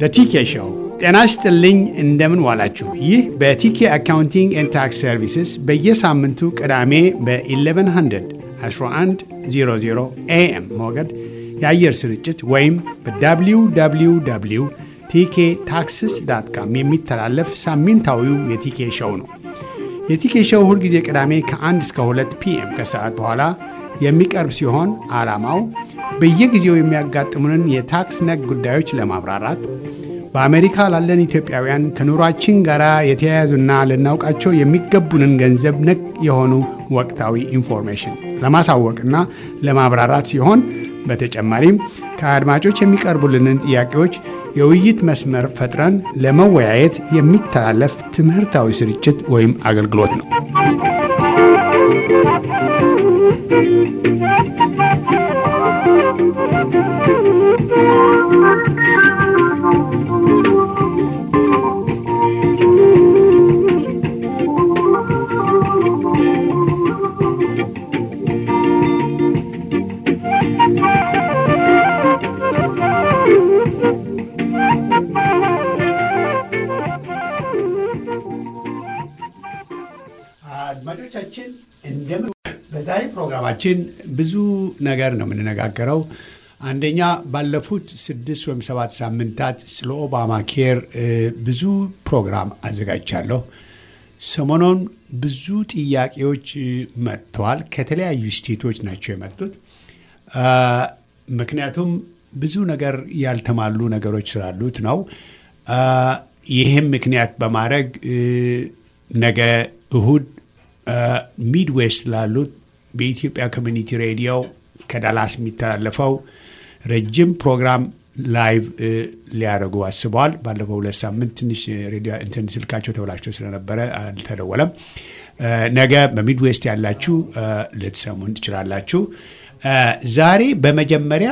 በቲኬ ሾው ጤና ይስጥልኝ። እንደምን ዋላችሁ? ይህ በቲኬ አካውንቲንግ ኤንድ ታክስ ሰርቪስስ በየሳምንቱ ቅዳሜ በ1100 1100 ኤኤም ሞገድ የአየር ስርጭት ወይም በwww ቲኬ ታክስስ ዳት ካም የሚተላለፍ ሳምንታዊው የቲኬ ሾው ነው። የቲኬ ሾው ሁልጊዜ ቅዳሜ ከ1 እስከ 2 ፒኤም ከሰዓት በኋላ የሚቀርብ ሲሆን ዓላማው በየጊዜው የሚያጋጥሙንን የታክስ ነክ ጉዳዮች ለማብራራት በአሜሪካ ላለን ኢትዮጵያውያን ከኑሯችን ጋር የተያያዙና ልናውቃቸው የሚገቡንን ገንዘብ ነክ የሆኑ ወቅታዊ ኢንፎርሜሽን ለማሳወቅና ለማብራራት ሲሆን በተጨማሪም ከአድማጮች የሚቀርቡልንን ጥያቄዎች የውይይት መስመር ፈጥረን ለመወያየት የሚተላለፍ ትምህርታዊ ስርጭት ወይም አገልግሎት ነው። አድማጮቻችን እንደምን በዛሬ ፕሮግራማችን ብዙ ነገር ነው የምንነጋገረው። አንደኛ ባለፉት ስድስት ወይም ሰባት ሳምንታት ስለ ኦባማ ኬር ብዙ ፕሮግራም አዘጋጅቻለሁ። ሰሞኑን ብዙ ጥያቄዎች መጥተዋል። ከተለያዩ ስቴቶች ናቸው የመጡት። ምክንያቱም ብዙ ነገር ያልተሟሉ ነገሮች ስላሉት ነው። ይህም ምክንያት በማድረግ ነገ እሁድ ሚድዌስት ላሉት በኢትዮጵያ ኮሚኒቲ ሬዲዮ ከዳላስ የሚተላለፈው ረጅም ፕሮግራም ላይቭ ሊያደርጉ አስበዋል። ባለፈው ሁለት ሳምንት ትንሽ ሬዲዮ እንትን ስልካቸው ተብላቸው ስለነበረ አልተደወለም። ነገ በሚድዌስት ያላችሁ ልትሰሙን ትችላላችሁ። ዛሬ በመጀመሪያ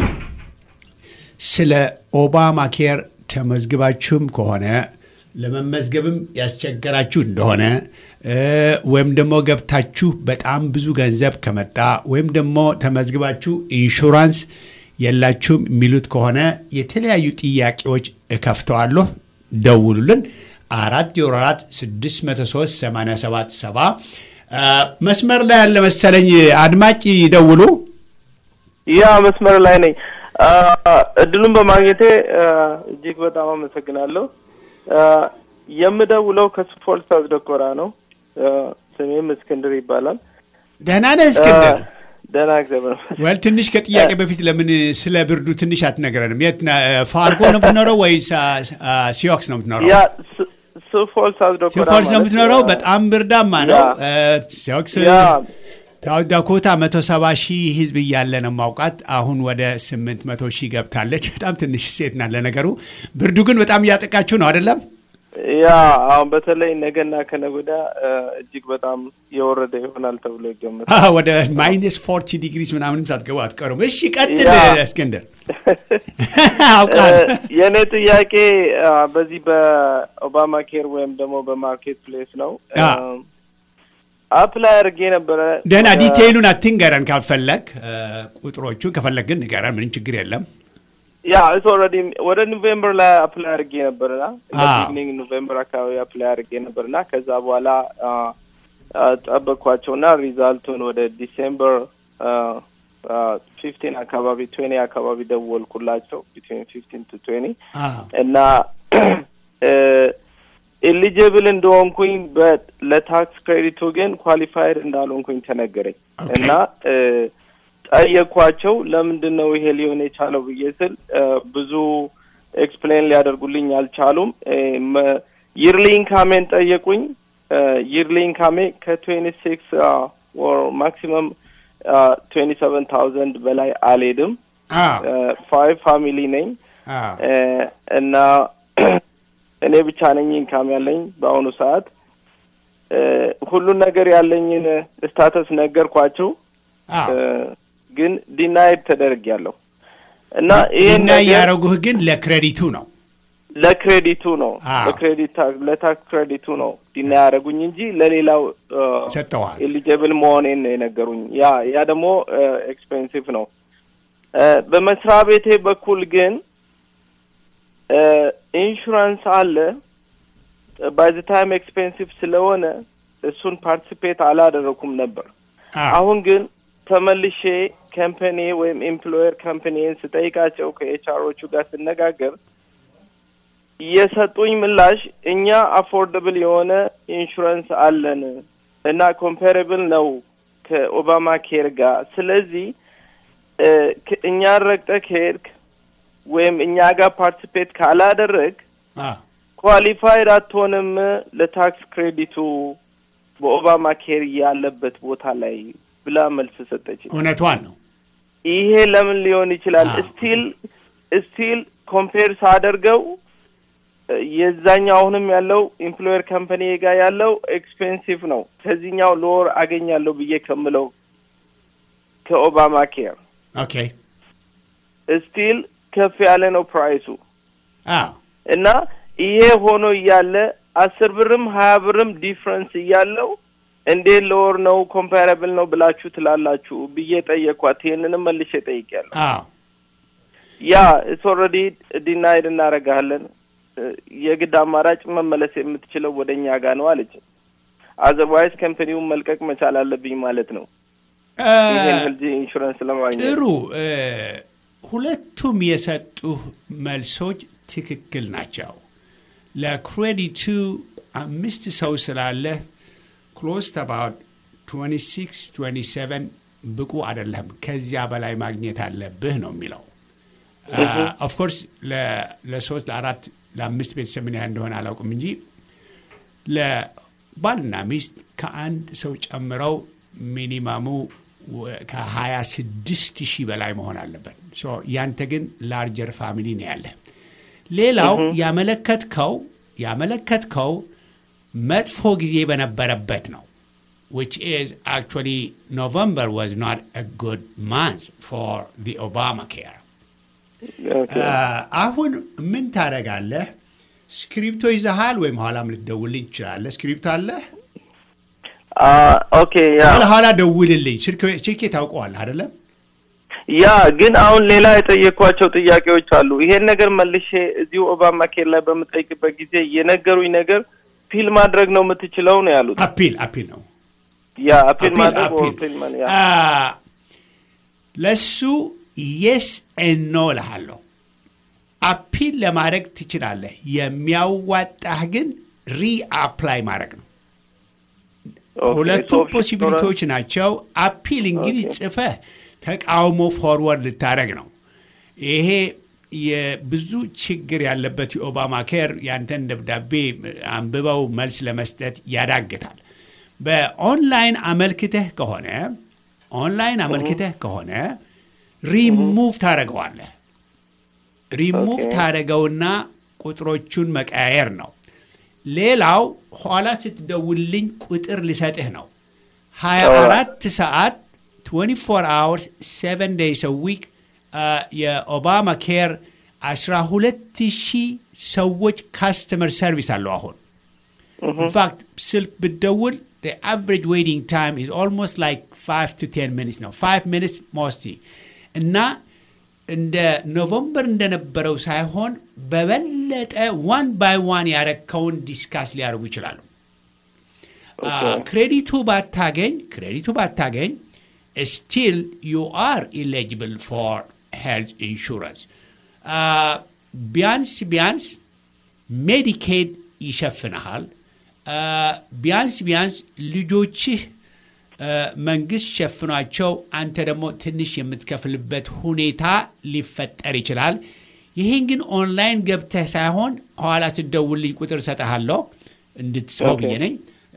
ስለ ኦባማ ኬር ተመዝግባችሁም ከሆነ ለመመዝገብም ያስቸገራችሁ እንደሆነ ወይም ደግሞ ገብታችሁ በጣም ብዙ ገንዘብ ከመጣ ወይም ደግሞ ተመዝግባችሁ ኢንሹራንስ የላችሁም የሚሉት ከሆነ የተለያዩ ጥያቄዎች እከፍተዋለሁ። ደውሉልን። አራት ዜሮ አራት ስድስት መቶ ሶስት ሰማንያ ሰባት ሰባ መስመር ላይ ያለ መሰለኝ አድማጭ ይደውሉ። ያ መስመር ላይ ነኝ። እድሉን በማግኘቴ እጅግ በጣም አመሰግናለሁ። የምደውለው ከስፎል ሳውዝ ዳኮታ ነው። ስሜም እስክንድር ይባላል። ደህና ነህ እስክንድር? ደህና እግዚአብሔር ወል ትንሽ ከጥያቄ በፊት ለምን ስለ ብርዱ ትንሽ አትነግረንም? የት ፋርጎ ነው የምትኖረው ወይስ ሲዮክስ ነው የምትኖረው? ያ ስፎል ሳውዝ ዳኮታ ሲፎልስ ነው የምትኖረው። በጣም ብርዳማ ነው። ሲዮክስ ሳውት ዳኮታ መቶ ሰባ ሺህ ህዝብ እያለ ነው ማውቃት። አሁን ወደ ስምንት መቶ ሺህ ገብታለች። በጣም ትንሽ ሴት ናት ለነገሩ። ብርዱ ግን በጣም እያጠቃችሁ ነው አይደለም? ያ አሁን በተለይ ነገና ከነገ ወዲያ እጅግ በጣም የወረደ ይሆናል ተብሎ ይገመታል። ወደ ማይነስ ፎርቲ ዲግሪስ ምናምንም ሳትገቡ አትቀሩም። እሺ ቀጥል እስክንድር። አውቃል የእኔ ጥያቄ በዚህ በኦባማ ኬር ወይም ደግሞ በማርኬት ፕሌስ ነው። አፕላይ አድርጌ ነበረ። ደህና ዲቴይሉን አትንገረን ካልፈለግ፣ ቁጥሮቹን ከፈለግ ግን ንገረን። ምንም ችግር የለም። ያ ኢትስ ኦልሬዲ ወደ ኖቬምበር ላይ አፕላይ አድርጌ ነበርና በቢግኒንግ ኖቬምበር አካባቢ አፕላይ አድርጌ ነበርና ከዛ በኋላ ጠበቅኳቸውና ሪዛልቱን ወደ ዲሴምበር ፊፍቲን አካባቢ ትዌኒ አካባቢ ደወልኩላቸው ቢትዊን ፊፍቲን ቱ ትዌኒ እና ኤሊጅብል እንደሆንኩኝ ለታክስ ክሬዲቱ ግን ኳሊፋይድ እንዳልሆንኩኝ ተነገረኝ እና ጠየኳቸው። ለምንድን ነው ይሄ ሊሆን የቻለው ብዬ ስል ብዙ ኤክስፕሌን ሊያደርጉልኝ አልቻሉም። ይርሊ ኢንካሜን ጠየቁኝ። ይርሊ ኢንካሜ ከትዌንቲ ሲክስ ወር ማክሲመም ትዌንቲ ሰቨን ታውዘንድ በላይ አልሄድም። ፋይቭ ፋሚሊ ነኝ እና እኔ ብቻ ነኝ ኢንካም ያለኝ በአሁኑ ሰዓት። ሁሉን ነገር ያለኝን ስታተስ ነገርኳቸው። ግን ዲናይድ ተደርጊያለሁ እና ይህን ዲናይ ያደረጉህ ግን ለክሬዲቱ ነው ለክሬዲቱ ነው ለክሬዲት ለታክስ ክሬዲቱ ነው ዲና ያደረጉኝ እንጂ ለሌላው ሰጠዋል። ኤሊጀብል መሆኔን ነው የነገሩኝ። ያ ያ ደግሞ ኤክስፔንሲቭ ነው። በመስሪያ ቤቴ በኩል ግን ኢንሹራንስ አለ ባይ ዘ ታይም ኤክስፔንሲቭ ስለሆነ እሱን ፓርቲሲፔት አላደረኩም ነበር። አሁን ግን ተመልሼ ካምፓኒ ወይም ኤምፕሎየር ካምፓኒን ስጠይቃቸው ከኤችአሮቹ ጋር ስነጋገር የሰጡኝ ምላሽ እኛ አፎርደብል የሆነ ኢንሹራንስ አለን እና ኮምፓሬብል ነው ከኦባማ ኬር ጋር። ስለዚህ እኛን ረግጠህ ከሄድክ ወይም እኛ ጋር ፓርቲሲፔት ካላደረግ ኳሊፋይድ አትሆንም ለታክስ ክሬዲቱ በኦባማ ኬር ያለበት ቦታ ላይ ብላ መልስ ሰጠች። እውነቷን ነው። ይሄ ለምን ሊሆን ይችላል? ስቲል ስቲል ኮምፔር ሳደርገው የዛኛው አሁንም ያለው ኢምፕሎየር ካምፓኒ ጋር ያለው ኤክስፔንሲቭ ነው ከዚህኛው ሎወር አገኛለሁ ብዬ ከምለው ከኦባማ ኬር ኦኬ ስቲል ከፍ ያለ ነው ፕራይሱ አዎ እና ይሄ ሆኖ እያለ አስር ብርም ሀያ ብርም ዲፍረንስ እያለው እንዴት ሎወር ነው ኮምፓራብል ነው ብላችሁ ትላላችሁ ብዬ ጠየኳት። ይህንንም መልሼ ጠይቄያለሁ። አዎ ያ ኢትስ ኦልሬዲ ዲናይድ እናደርግሃለን የግድ አማራጭ መመለስ የምትችለው ወደ እኛ ጋር ነው አለች። አዘርዋይዝ ከምፐኒውን መልቀቅ መቻል አለብኝ ማለት ነው ይህን ህልጅ ኢንሹራንስ ለማግኘት። ጥሩ ሁለቱም የሰጡህ መልሶች ትክክል ናቸው። ለክሬዲቱ አምስት ሰው ስላለ ክሎስ አባውት 26 27 ብቁ አይደለም፣ ከዚያ በላይ ማግኘት አለብህ ነው የሚለው። ኦፍኮርስ ለሶስት ለአራት ለአምስት ቤተሰብ ምን ያህል እንደሆነ አላውቅም እንጂ ለባልና ሚስት ከአንድ ሰው ጨምረው ሚኒማሙ ከ26 ሺህ በላይ መሆን አለበት። ያንተ ግን ላርጀር ፋሚሊ ነው ያለ። ሌላው ያመለከትከው ያመለከትከው መጥፎ ጊዜ በነበረበት ነው which is actually November was not a good month for the Obamacare. አሁን ምን ታደርጋለህ? ስክሪፕቶ ይዘሃል ወይም ኋላም ልትደውልልኝ ትችላለህ። ስክሪፕቶ አለህ? ኦኬ ያ ኋላ ደውልልኝ። ስልኬ ታውቀዋለህ አይደለም? ያ ግን አሁን ሌላ የጠየኳቸው ጥያቄዎች አሉ። ይሄን ነገር መልሼ እዚሁ ኦባማ ኬር ላይ በምጠይቅበት ጊዜ የነገሩኝ ነገር ፒል ማድረግ ነው የምትችለው ነው ያሉት። አፒል አፒል ነው ያ አፒል ማድረግ ፒል ያ ለሱ የስ ኖ እልሃለሁ። አፒል ለማድረግ ትችላለህ። የሚያዋጣህ ግን ሪአፕላይ ማድረግ ነው። ሁለቱም ፖሲቢሊቲዎች ናቸው። አፒል እንግዲህ ጽፈህ ተቃውሞ ፎርወርድ ልታደረግ ነው። ይሄ የብዙ ችግር ያለበት የኦባማ ኬር ያንተን ደብዳቤ አንብበው መልስ ለመስጠት ያዳግታል። በኦንላይን አመልክተህ ከሆነ ኦንላይን አመልክተህ ከሆነ ሪሙቭ ታደረገዋለህ። ሪሙቭ ታደረገውና ቁጥሮቹን መቀያየር ነው። ሌላው ኋላ ስትደውልኝ ቁጥር ልሰጥህ ነው። 24 ሰዓት 24 አወርስ 7 ዴይስ ዊክ የኦባማ ኬር 12 ሺህ ሰዎች ካስተመር ሰርቪስ አለው አሁን ኢንፋክት ስልክ ብትደውል አቨሬጅ ዌይቲንግ ታይም ኢዝ ኦልሞስት ላይክ 5 ቱ 10 ሚኒትስ ነው 5 ሚኒትስ ሞስቲ እና እንደ ኖቨምበር እንደነበረው ሳይሆን በበለጠ ዋን ባይ ዋን ያረከውን ዲስካስ ሊያደርጉ ይችላሉ። ክሬዲቱ ባታገኝ ክሬዲቱ ባታገኝ ስቲል ዩ አር ኢሌጅብል ፎር ሄልት ኢንሹራንስ ቢያንስ ቢያንስ ሜዲኬድ ይሸፍንሃል። ቢያንስ ቢያንስ ልጆችህ መንግስት ሸፍኗቸው አንተ ደግሞ ትንሽ የምትከፍልበት ሁኔታ ሊፈጠር ይችላል። ይህን ግን ኦንላይን ገብተህ ሳይሆን ኋላ ስደውልኝ ቁጥር ሰጠሃለሁ እንድትጽፈው ብዬ ነኝ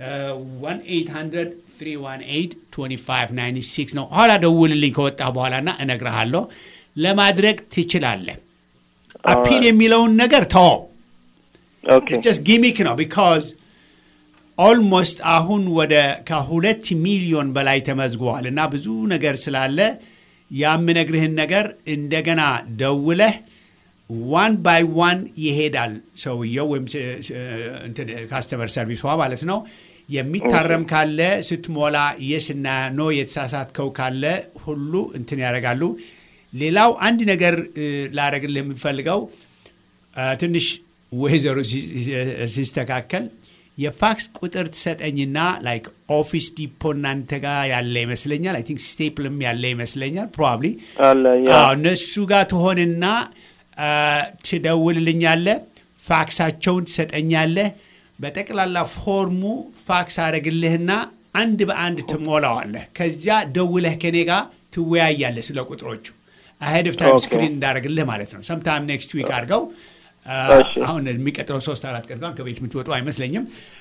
1-800-318-2596 ነው። ኋላ ደውልልኝ ከወጣ በኋላና እነግርሃለሁ። ለማድረግ ትችላለህ። አፒል የሚለውን ነገር ተወው። ጀስት ጊሚክ ነው ቢካዝ ኦልሞስት አሁን ወደ ከሁለት ሚሊዮን በላይ ተመዝግበዋል እና ብዙ ነገር ስላለ ያምነግርህን ነገር እንደገና ደውለህ ዋን ባይ ዋን ይሄዳል ሰውየው ወይም ካስተመር ሰርቪሷ ማለት ነው። የሚታረም ካለ ስትሞላ የስና ኖ የተሳሳትከው ካለ ሁሉ እንትን ያደርጋሉ። ሌላው አንድ ነገር ላደርግልህ የምፈልገው ትንሽ ወይዘሮ ሲስተካከል የፋክስ ቁጥር ትሰጠኝና ላይክ ኦፊስ ዲፖ እናንተ ጋር ያለ ይመስለኛል። አይ ቲንክ ስቴፕልም ያለ ይመስለኛል ፕሮባብሊ አለ ያ እነሱ ጋር ትሆንና ትደውልልኛለህ፣ ፋክሳቸውን ትሰጠኛለህ። በጠቅላላ ፎርሙ ፋክስ አደረግልህና አንድ በአንድ ትሞላዋለህ። ከዚያ ደውለህ ከኔ ጋር ትወያያለህ ስለ ቁጥሮቹ አሄድ ኦፍ ታይም ኦኬ። ስክሪን እንዳደረግልህ ማለት ነው። ሰምታይም ኔክስት ዊክ አድርገው እሺ። አሁን የሚቀጥለው ሶስት አራት ቀን እንኳን ከቤት የምትወጡ አይመስለኝም።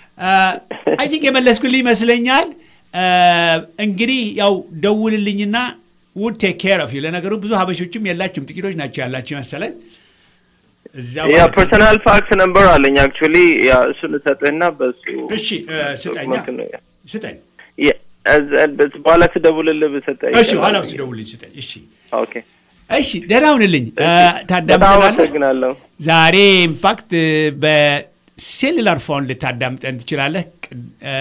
አይ ቲንክ የመለስኩልህ ይመስለኛል። እንግዲህ ያው ደውልልኝና ውድ ቴክ ኬር ኦፍ ዩ። ለነገሩ ብዙ ሀበሾችም የላችሁም ጥቂቶች ናቸው ያላችሁ መሰለን። እዚያው ያ ማለት ነው። ፐርሰናል ፋክስ ነምበር አለኝ አክቹዋሊ ያ እሱን እሰጥህና በሱ እሺ እ፣ ስጠኛ መልክ ነው። ስጠኝ። የ- እዝ- እዝ- በኋላ ትደውልልህ ብሰጠኝ እሺ ኋላ ይሻላል። ስደውልኝ ስጠኝ። እሺ ኦኬ እሺ፣ ደህና ሁንልኝ። እ፣ በጣም ታዳምጠናለህ? አመሰግናለሁ። ዛሬ ኢንፋክት በሴሉላር ፎን ልታዳምጠን ትችላለህ። እ፣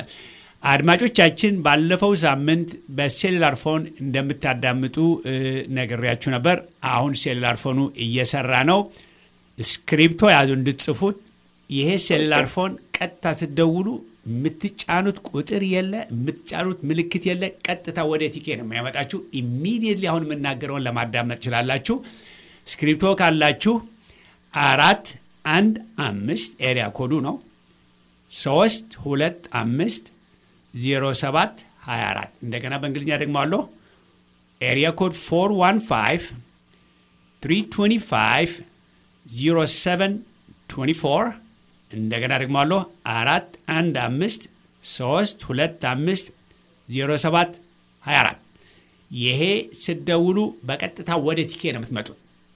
አድማጮቻችን ባለፈው ሳምንት በሴሉላር ፎን እንደምታዳምጡ እ፣ ነግሬያችሁ ነበር። አሁን ሴሉላር ፎኑ እየሰራ ነው። ስክሪፕቶ ያዙ እንድትጽፉት። ይሄ ሴሉላር ፎን ቀጥታ ስትደውሉ የምትጫኑት ቁጥር የለ፣ የምትጫኑት ምልክት የለ። ቀጥታ ወደ ቲኬ ነው የሚያመጣችሁ። ኢሚዲየትሊ አሁን የምናገረውን ለማዳመጥ ትችላላችሁ። ስክሪፕቶ ካላችሁ አራት አንድ አምስት ኤሪያ ኮዱ ነው ሶስት ሁለት አምስት ዜሮ ሰባት ሀያ አራት እንደገና በእንግሊዝኛ ደግሞ አለሁ ኤሪያ ኮድ ፎር ዋን ፋይቭ ትሪ ትዌንቲ ፋይቭ ዜሮ ሰቨን ትዌንቲ ፎር እንደገና ደግሞ አለሁ አራት አንድ አምስት ሶስት ሁለት አምስት ዜሮ ሰባት ሀያ አራት ይሄ ስደውሉ በቀጥታ ወደ ቲኬ ነው የምትመጡት።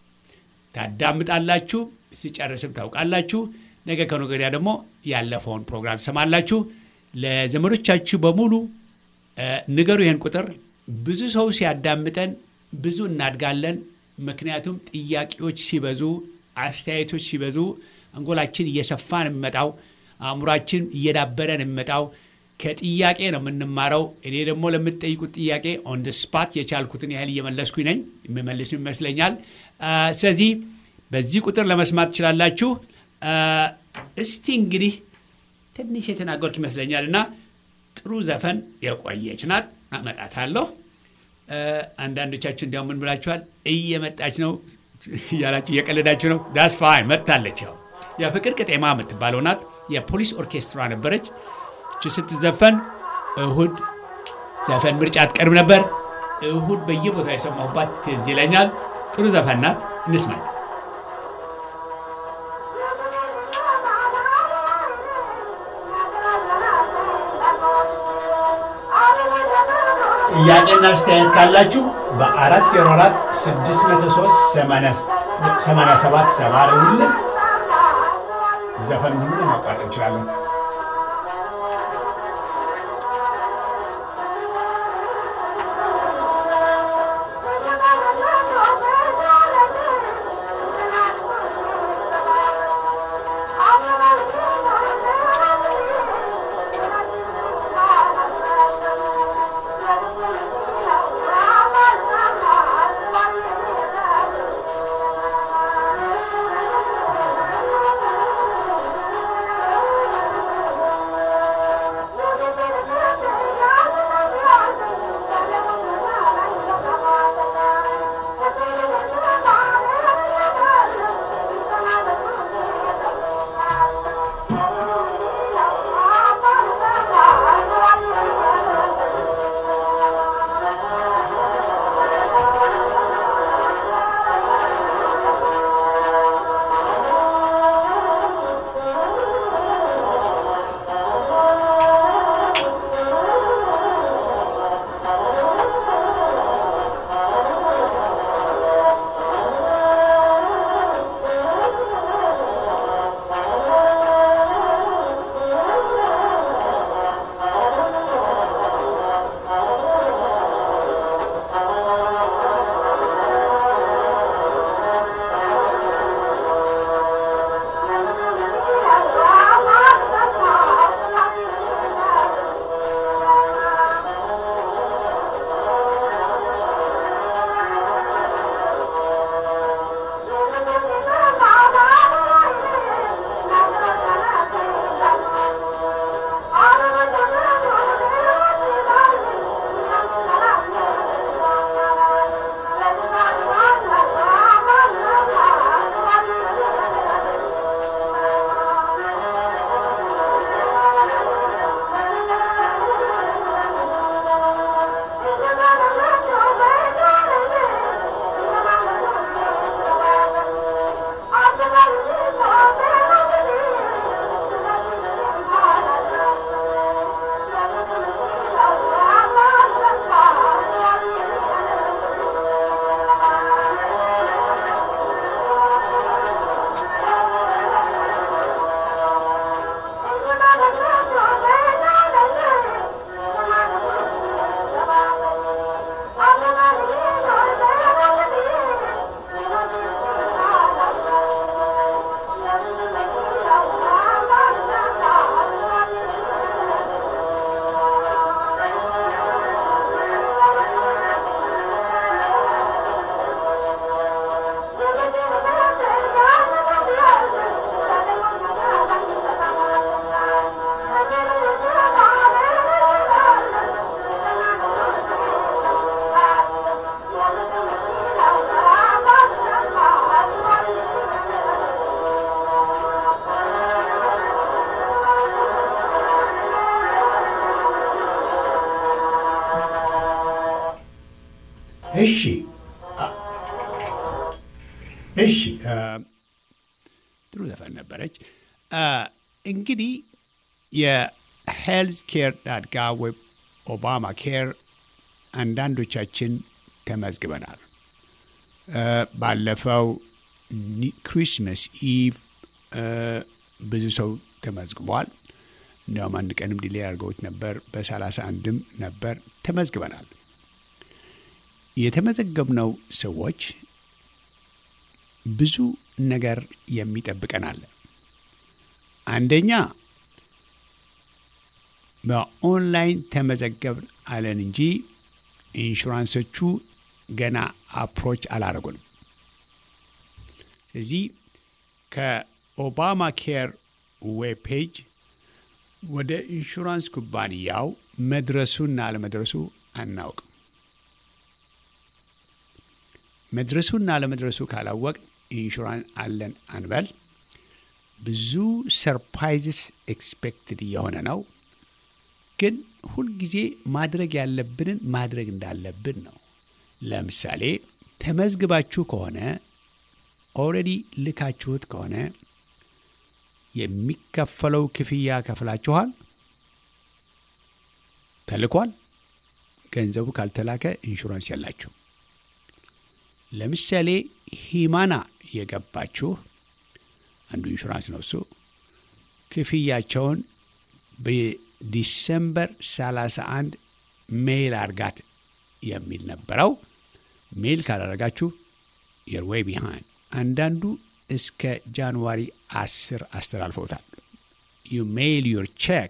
ታዳምጣላችሁ፣ ሲጨርስም ታውቃላችሁ። ነገ ከነገ ወዲያ ደግሞ ያለፈውን ፕሮግራም ትሰማላችሁ። ለዘመዶቻችሁ በሙሉ እ፣ ንገሩ ይህን ቁጥር። ብዙ ሰው ሲያዳምጠን ብዙ እናድጋለን። ምክንያቱም ጥያቄዎች ሲበዙ፣ አስተያየቶች ሲበዙ አንጎላችን እየሰፋ ነው የሚመጣው። አእምሯችን እየዳበረ ነው የሚመጣው። ከጥያቄ ነው የምንማረው። እኔ ደግሞ ለምትጠይቁት ጥያቄ ኦን ደ ስፓት የቻልኩትን ያህል እየመለስኩኝ ነኝ፣ የምመልስም ይመስለኛል። አ፣ ስለዚህ በዚህ ቁጥር ለመስማት ትችላላችሁ። አ፣ እስቲ እንግዲህ ትንሽ የተናገርኩ ይመስለኛል እና ጥሩ ዘፈን የቆየች ናት፣ አመጣታለሁ። አ፣ አንዳንዶቻችሁ እንዲያው ምን ብላችኋል? እየመጣች ነው እያላችሁ እየቀለዳችሁ ነው። ዳስ ፋይን መጥታለች። ያው የፍቅር ቅጤማ የምትባለው ናት። የፖሊስ ኦርኬስትራ ነበረች። እች ስትዘፈን እሁድ ዘፈን ምርጫ አትቀርብ ነበር። እሁድ በየቦታው የሰማሁባት ትዝ ይለኛል። ጥሩ ዘፈን ናት። እንስማት። ጥያቄና አስተያየት ካላችሁ በአራት ዜሮ አራት ስድስት መቶ ሶስት ሰማንያ ሰባት ሰባ ደውሉልን። ዘፈን ሁሉ ማቋረጥ እንችላለን። Thank እሺ እሺ ጥሩ ዘፈን ነበረች። እንግዲህ የሄልዝ ኬር ዳት ጋቭ ወይ ኦባማ ኬር አንዳንዶቻችን ተመዝግበናል። ባለፈው ክሪስመስ ኢቭ ብዙ ሰው ተመዝግቧል። እንዲያውም አንድ ቀንም ዲሌ አድርገውት ነበር። በሰላሳ አንድም ነበር ተመዝግበናል። የተመዘገብነው ሰዎች ብዙ ነገር የሚጠብቀን አለ። አንደኛ በኦንላይን ተመዘገብን አለን እንጂ ኢንሹራንሶቹ ገና አፕሮች አላደረጉንም። ስለዚህ ከኦባማ ኬር ዌብ ፔጅ ወደ ኢንሹራንስ ኩባንያው መድረሱና አለመድረሱ አናውቅም። መድረሱና አለመድረሱ ካላወቅ ኢንሹራንስ አለን አንበል። ብዙ ሰርፕራይዝስ ኤክስፔክትድ እየሆነ ነው። ግን ሁልጊዜ ማድረግ ያለብንን ማድረግ እንዳለብን ነው። ለምሳሌ ተመዝግባችሁ ከሆነ ኦልሬዲ ልካችሁት ከሆነ የሚከፈለው ክፍያ ከፍላችኋል፣ ተልኳል። ገንዘቡ ካልተላከ ኢንሹራንስ የላችሁ። ለምሳሌ ሂማና የገባችሁ አንዱ ኢንሹራንስ ነው። እሱ ክፍያቸውን በዲሰምበር 31 ሜይል አርጋት የሚል ነበረው። ሜይል ካላረጋችሁ የር ዌይ ቢሃይንድ። አንዳንዱ እስከ ጃንዋሪ 10 አስተላልፈውታል። ዩ ሜይል ዩር ቼክ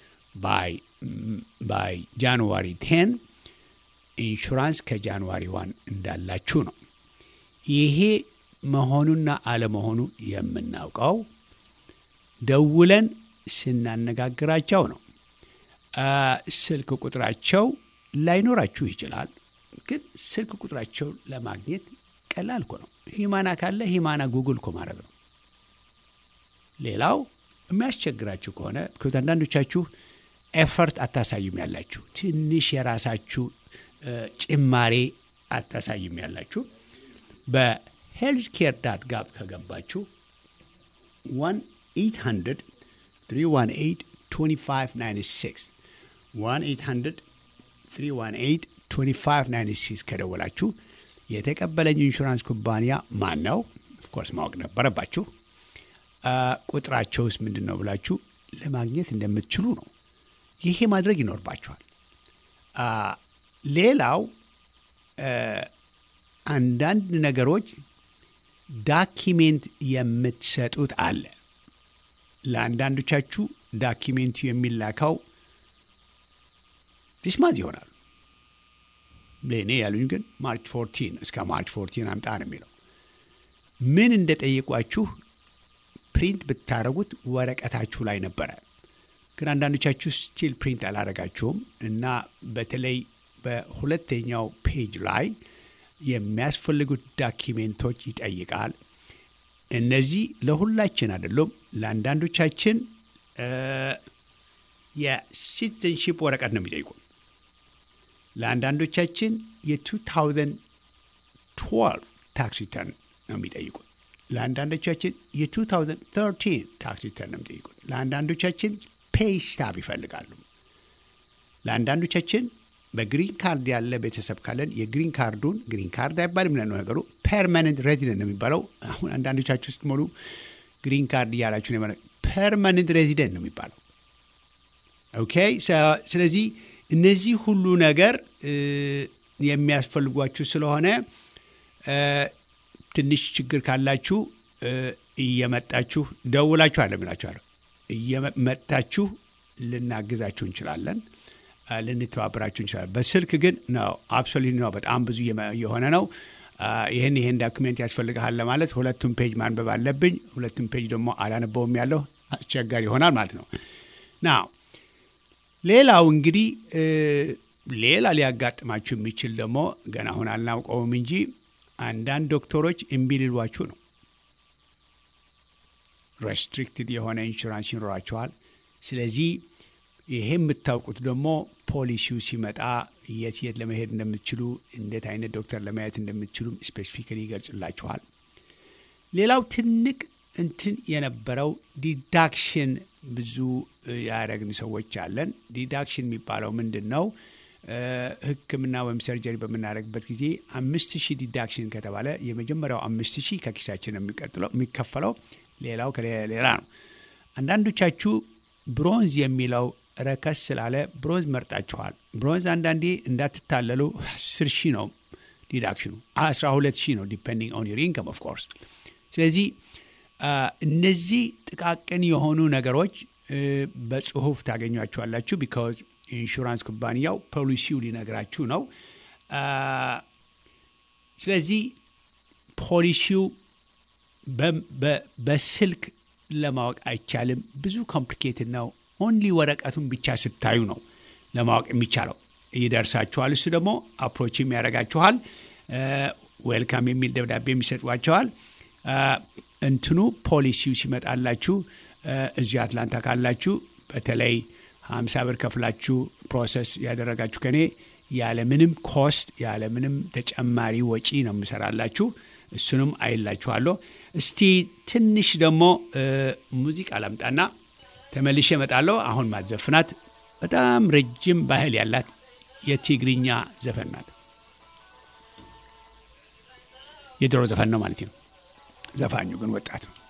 ባይ ጃንዋሪ 10 ኢንሹራንስ ከጃንዋሪ ዋን እንዳላችሁ ነው። ይሄ መሆኑና አለመሆኑ የምናውቀው ደውለን ስናነጋግራቸው ነው። ስልክ ቁጥራቸው ላይኖራችሁ ይችላል፣ ግን ስልክ ቁጥራቸው ለማግኘት ቀላል እኮ ነው። ሂማና ካለ ሂማና ጉግል እኮ ማድረግ ነው። ሌላው የሚያስቸግራችሁ ከሆነ አንዳንዶቻችሁ ኤፈርት አታሳዩም ያላችሁ ትንሽ የራሳችሁ ጭማሬ አታሳዩም ያላችሁ በሄልዝ ኬር ዳት ጋብ ከገባችሁ 1 800 318 2596 1 800 318 2596 ከደወላችሁ የተቀበለኝ ኢንሹራንስ ኩባንያ ማን ነው? ኦፍኮርስ ማወቅ ነበረባችሁ። ቁጥራቸውስ ምንድን ነው ብላችሁ ለማግኘት እንደምትችሉ ነው። ይሄ ማድረግ ይኖርባችኋል። ሌላው አንዳንድ ነገሮች ዳኪሜንት የምትሰጡት አለ። ለአንዳንዶቻችሁ ዳኪሜንቱ የሚላከው ዲስማዝ ይሆናል። ለእኔ ያሉኝ ግን ማርች ፎርቲን እስከ ማርች ፎርቲን አምጣ ነው የሚለው። ምን እንደጠየቋችሁ ፕሪንት ብታደረጉት ወረቀታችሁ ላይ ነበረ። ግን አንዳንዶቻችሁ ስቲል ፕሪንት አላረጋችሁም እና በተለይ በሁለተኛው ፔጅ ላይ የሚያስፈልጉት ዳኪሜንቶች ይጠይቃል። እነዚህ ለሁላችን አይደሉም። ለአንዳንዶቻችን የሲቲዘንሺፕ ወረቀት ነው የሚጠይቁን። ለአንዳንዶቻችን የ2012 ታክስ ሪተርን ነው የሚጠይቁን። ለአንዳንዶቻችን የ2013 ታክስ ሪተርን ነው የሚጠይቁን። ለአንዳንዶቻችን ፔይ ስታብ ይፈልጋሉ። ለአንዳንዶቻችን በግሪን ካርድ ያለ ቤተሰብ ካለን የግሪን ካርዱን ግሪን ካርድ አይባልም ነው ነገሩ፣ ፐርማነንት ሬዚደንት ነው የሚባለው። አሁን አንዳንዶቻችሁ ስትሞሉ ግሪን ካርድ እያላችሁ ነው። ፐርማነንት ሬዚደንት ነው የሚባለው። ኦኬ። ስለዚህ እነዚህ ሁሉ ነገር የሚያስፈልጓችሁ ስለሆነ ትንሽ ችግር ካላችሁ እየመጣችሁ ደውላችሁ አለ ምላችኋለሁ። እየመጣችሁ ልናግዛችሁ እንችላለን፣ ልንተባበራችሁ እንችላለን። በስልክ ግን ነው አብሶሉት ነው። በጣም ብዙ የሆነ ነው። ይህን ይህን ዳክሜንት ያስፈልግሃል ለማለት ሁለቱም ፔጅ ማንበብ አለብኝ። ሁለቱም ፔጅ ደግሞ አላነበውም ያለው አስቸጋሪ ይሆናል ማለት ነው። ና ሌላው እንግዲህ ሌላ ሊያጋጥማችሁ የሚችል ደግሞ ገና አሁን አልናውቀውም እንጂ አንዳንድ ዶክተሮች እምቢ ሊሏችሁ ነው። ሬስትሪክትድ የሆነ ኢንሹራንስ ይኖራችኋል። ስለዚህ ይሄ የምታውቁት ደግሞ ፖሊሲው ሲመጣ የት የት ለመሄድ እንደምትችሉ እንዴት አይነት ዶክተር ለማየት እንደምትችሉ ስፔሲፊካሊ ይገልጽላችኋል። ሌላው ትልቅ እንትን የነበረው ዲዳክሽን ብዙ ያደረግን ሰዎች አለን። ዲዳክሽን የሚባለው ምንድን ነው? ሕክምና ወይም ሰርጀሪ በምናደርግበት ጊዜ አምስት ሺህ ዲዳክሽን ከተባለ የመጀመሪያው አምስት ሺህ ከኪሳችን የሚቀጥለው የሚከፈለው ሌላው ከሌላ ነው። አንዳንዶቻችሁ ብሮንዝ የሚለው ረከስ ስላለ ብሮንዝ መርጣችኋል። ብሮንዝ አንዳንዴ እንዳትታለሉ አስር ሺህ ነው ዲዳክሽኑ፣ አስራ ሁለት ሺህ ነው ዲፔንዲንግ ኦን ዩር ኢንከም ኦፍ ኮርስ። ስለዚህ እነዚህ ጥቃቅን የሆኑ ነገሮች በጽሁፍ ታገኟቸዋላችሁ። ቢካዝ ኢንሹራንስ ኩባንያው ፖሊሲው ሊነግራችሁ ነው። ስለዚህ ፖሊሲው በስልክ ለማወቅ አይቻልም። ብዙ ኮምፕሊኬትድ ነው። ኦንሊ ወረቀቱን ብቻ ስታዩ ነው ለማወቅ የሚቻለው። ይደርሳችኋል። እሱ ደግሞ አፕሮችም ያደርጋችኋል። ዌልካም የሚል ደብዳቤ የሚሰጧቸዋል። እንትኑ ፖሊሲው ሲመጣላችሁ እዚህ አትላንታ ካላችሁ በተለይ ሀምሳ ብር ከፍላችሁ ፕሮሰስ ያደረጋችሁ ከኔ ያለምንም ኮስት ያለምንም ተጨማሪ ወጪ ነው የምሰራላችሁ። እሱንም አይላችኋለሁ። እስቲ ትንሽ ደግሞ ሙዚቃ ላምጣና ተመልሼ እመጣለሁ። አሁን ማዘፍናት በጣም ረጅም ባህል ያላት የትግርኛ ዘፈን ናት። የድሮ ዘፈን ነው ማለት ነው። ዘፋኙ ግን ወጣት ነው።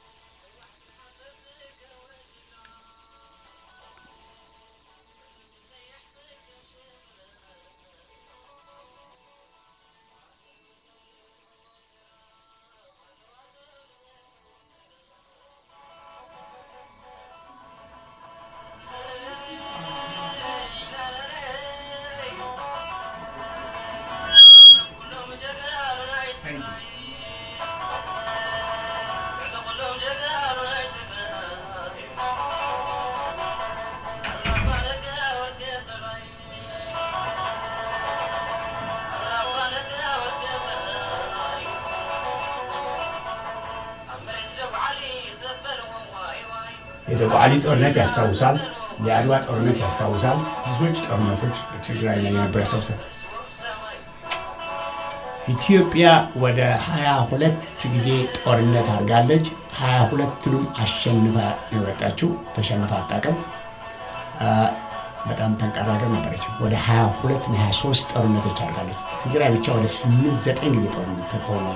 የደቡብ አሊ ጦርነት ያስታውሳል። የአድዋ ጦርነት ያስታውሳል። ብዙዎች ጦርነቶች በትግራይ ላይ የነበረ ያስታውሳል። ኢትዮጵያ ወደ ሀያ ሁለት ጊዜ ጦርነት አድርጋለች። ሀያ ሁለቱንም አሸንፋ የወጣችው ተሸንፋ አታውቅም። በጣም ጠንካራ ሀገር ነበረች። ወደ ሀያ ሁለት እና ሀያ ሶስት ጦርነቶች አድርጋለች። ትግራይ ብቻ ወደ ስምንት ዘጠኝ ጊዜ ጦርነት ሆኗል።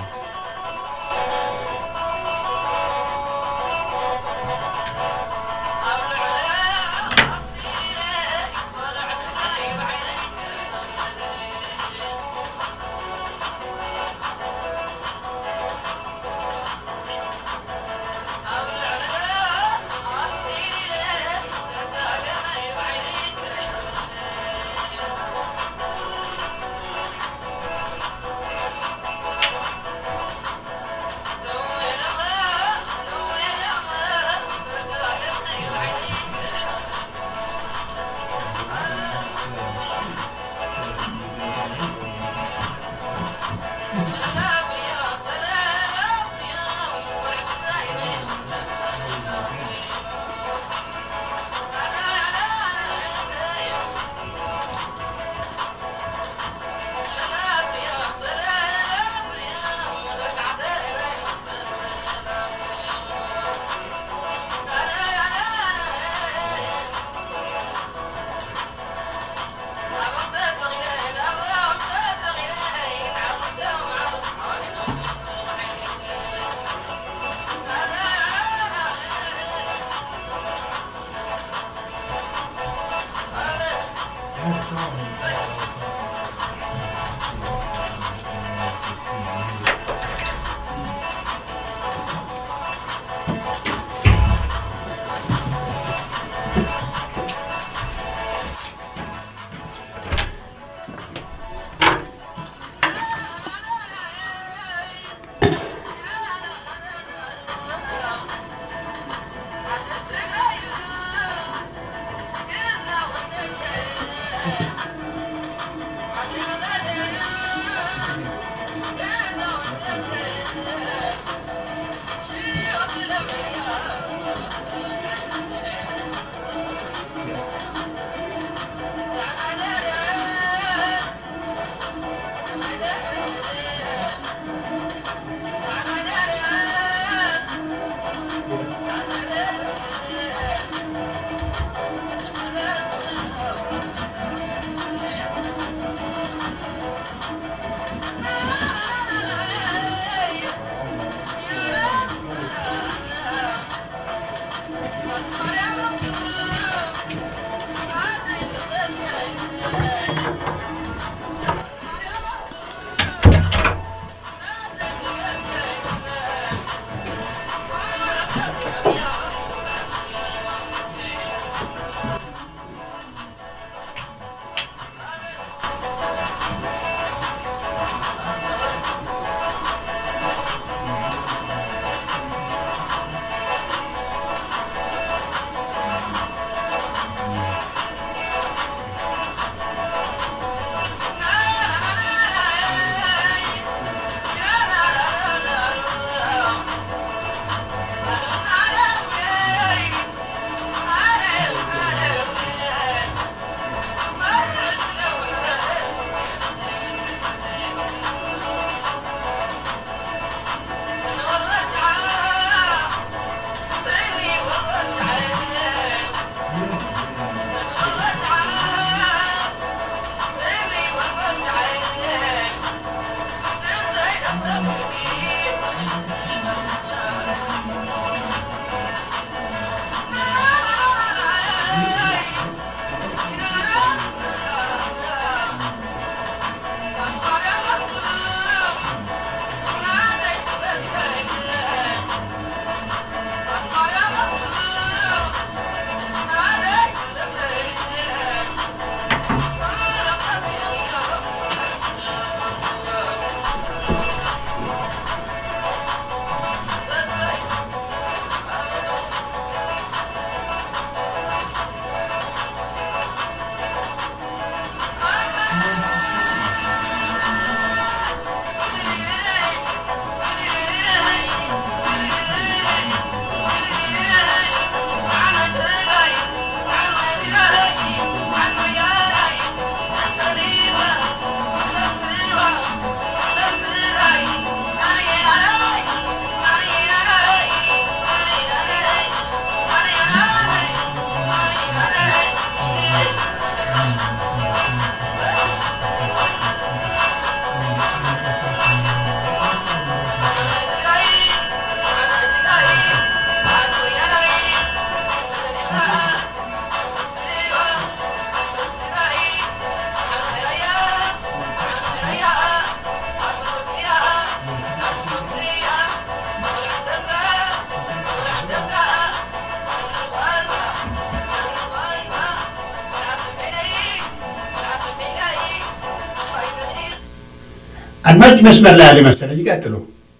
አድማጭ መስመር ላይ ያለ መሰለኝ። ይቀጥሉ።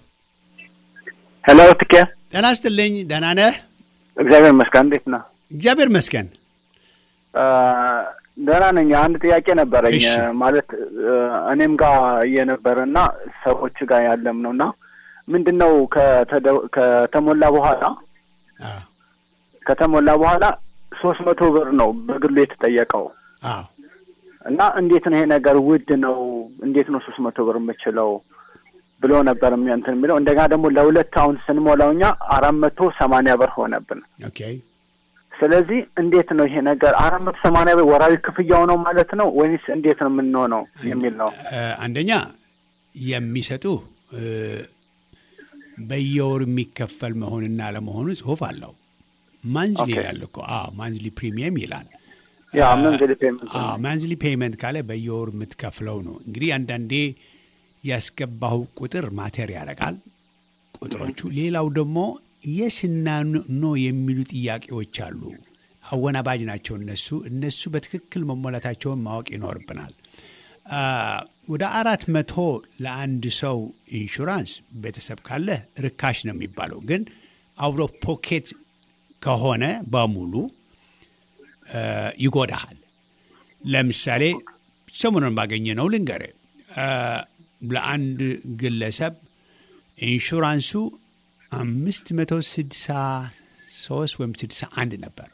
ሄሎ ትኬ፣ ጤና ይስጥልኝ። ደህና ነህ? እግዚአብሔር ይመስገን። እንዴት ነህ? እግዚአብሔር ይመስገን። ደህና ነኝ። አንድ ጥያቄ ነበረኝ። እሺ። ማለት እኔም ጋር እየነበረ እና ሰዎች ጋር ያለም ነው እና ምንድን ነው ከተደ- ከተሞላ በኋላ አዎ ከተሞላ በኋላ ሶስት መቶ ብር ነው በግሉ የተጠየቀው አዎ እና እንዴት ነው ይሄ ነገር ውድ ነው፣ እንዴት ነው ሶስት መቶ ብር የምችለው ብሎ ነበር የሚ- እንትን የሚለው እንደገና ደግሞ ለሁለት አሁን ስንሞላው እኛ አራት መቶ ሰማንያ ብር ሆነብን። ኦኬ ስለዚህ እንዴት ነው ይሄ ነገር አራት መቶ ሰማንያ ብር ወራዊ ክፍያው ነው ማለት ነው ወይስ እንዴት ነው የምንሆነው የሚል ነው። እ፣ አንደኛ የሚሰጡ እ፣ በየወሩ የሚከፈል መሆንና ለመሆኑ ጽሁፍ አለው። ማንዝሊ ኦኬ። ይላል እኮ አዎ፣ ማንዝሊ ፕሪሚየም ይላል። ያ መንዝሊ ፔመንት አዎ ማንዝሊ ፔይመንት ካለ በየወሩ የምትከፍለው ነው። እንግዲህ አንዳንዴ ያስገባው ቁጥር ማተር ያደርጋል ቁጥሮቹ። ሌላው ደግሞ የስና ኖ የሚሉ ጥያቄዎች አሉ። አወናባጅ ናቸው እነሱ እነሱ በትክክል መሞላታቸውን ማወቅ ይኖርብናል። አ፣ ወደ አራት መቶ ለአንድ ሰው ኢንሹራንስ ቤተሰብ ካለ ርካሽ ነው የሚባለው። ግን አውሮ ፖኬት ከሆነ በሙሉ እ፣ ይጎዳሃል። ለምሳሌ ሰሞኑን ባገኘ ነው ልንገር፣ ለአንድ ግለሰብ ኢንሹራንሱ አምስት መቶ ስድሳ ሶስት ወይም ስድሳ አንድ ነበር።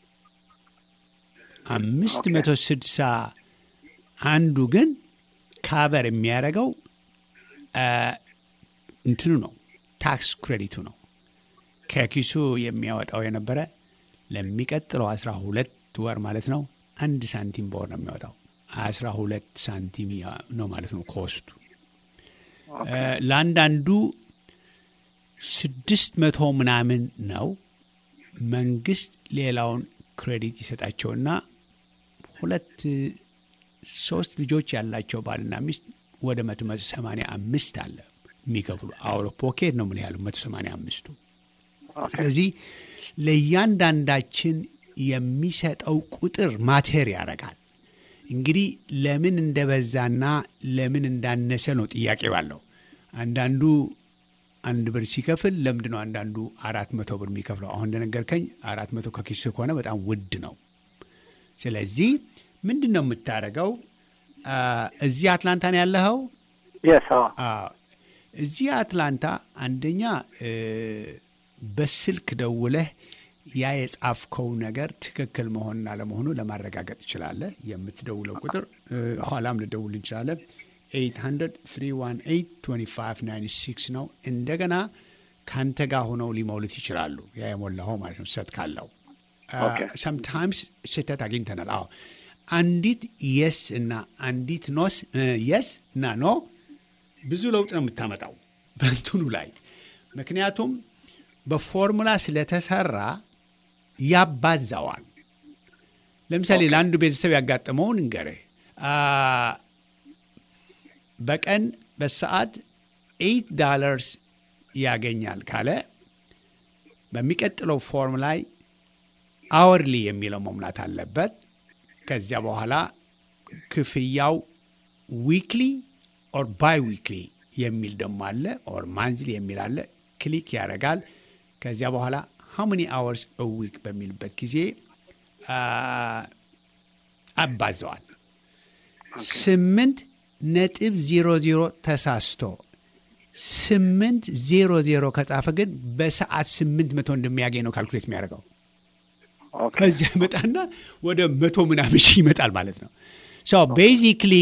አምስት መቶ ስድሳ አንዱ ግን ካቨር የሚያደርገው እ፣ እንትኑ ነው ታክስ ክሬዲቱ ነው ከኪሱ የሚያወጣው የነበረ ለሚቀጥለው አስራ ሁለት ወር ማለት ነው አንድ ሳንቲም በወር ነው የሚያወጣው። አስራ ሁለት ሳንቲም ያ- ነው ማለት ነው ኮስቱ። እ፣ ለአንዳንዱ ስድስት መቶ ምናምን ነው። መንግስት ሌላውን ክሬዲት ይሰጣቸውና ሁለት ሶስት ልጆች ያላቸው ባልና ሚስት ወደ መቶ መቶ ሰማንያ አምስት አለ የሚከፍሉ አውሮ ፖኬት ነው ምን ያሉ መቶ ሰማንያ አምስቱ ስለዚህ ለእያንዳንዳችን የሚሰጠው ቁጥር ማቴር ያደርጋል። እንግዲህ ለምን እንደበዛና ለምን እንዳነሰ ነው ጥያቄ ባለው። አንዳንዱ አንድ ብር ሲከፍል ለምንድን ነው አንዳንዱ አራት መቶ ብር የሚከፍለው? አሁን እንደነገርከኝ አራት መቶ ከኪስ ከሆነ በጣም ውድ ነው። ስለዚህ ምንድን ነው የምታደርገው? አ፣ እዚህ አትላንታ ነው ያለኸው? የስ አዎ። እዚህ አትላንታ አንደኛ እ፣ በስልክ ደውለህ ያ የጻፍከው ነገር ትክክል መሆንና ለመሆኑ ለማረጋገጥ ትችላለህ። የምትደውለው ቁጥር እ፣ ኋላም ልደውል እንችላለን። 800 ነው። እንደገና ከአንተ ጋር ሆነው ሊሞሉት ይችላሉ። ያ የሞላኸው ማለት ነው ስህተት ካለው ኦኬ። ሰምታይምስ ስህተት አግኝተናል። አዎ አንዲት የስ እና አንዲት ኖስ የስ እና ኖ ብዙ ለውጥ ነው የምታመጣው በእንትኑ ላይ ምክንያቱም በፎርሙላ ስለተሰራ ያባዛዋል። ለምሳሌ ለአንዱ ቤተሰብ ያጋጠመውን እንገርህ አ፣ በቀን በሰዓት ኤይት ዳለርስ ያገኛል ካለ በሚቀጥለው ፎርም ላይ አወርሊ የሚለው መሙላት አለበት። ከዚያ በኋላ ክፍያው ዊክሊ ኦር ባይ ዊክሊ የሚል ደግሞ አለ፣ ኦር ማንዝሊ የሚል አለ። ክሊክ ያደርጋል። ከዚያ በኋላ ሃው መኒ አወርስ ዊክ በሚልበት ጊዜ አ፣ አባዘዋል። ስምንት ነጥብ ዜሮ ዜሮ ተሳስቶ ስምንት ዜሮ ዜሮ ከጻፈ ግን በሰዓት ስምንት መቶ እንደሚያገኝ ነው ካልኩሌት የሚያደርገው። ኦኬ ከዚያ ይመጣና ወደ መቶ ምናምን ሺህ ይመጣል ማለት ነው። ሶ ቤዚክሊ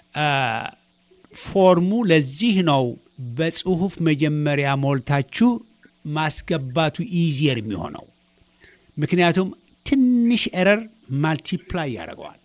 ፎርሙ ለዚህ ነው በጽሁፍ መጀመሪያ ሞልታችሁ ማስገባቱ ኢዚየር የሚሆነው ምክንያቱም ትንሽ ኤረር ማልቲፕላይ ያደርገዋል።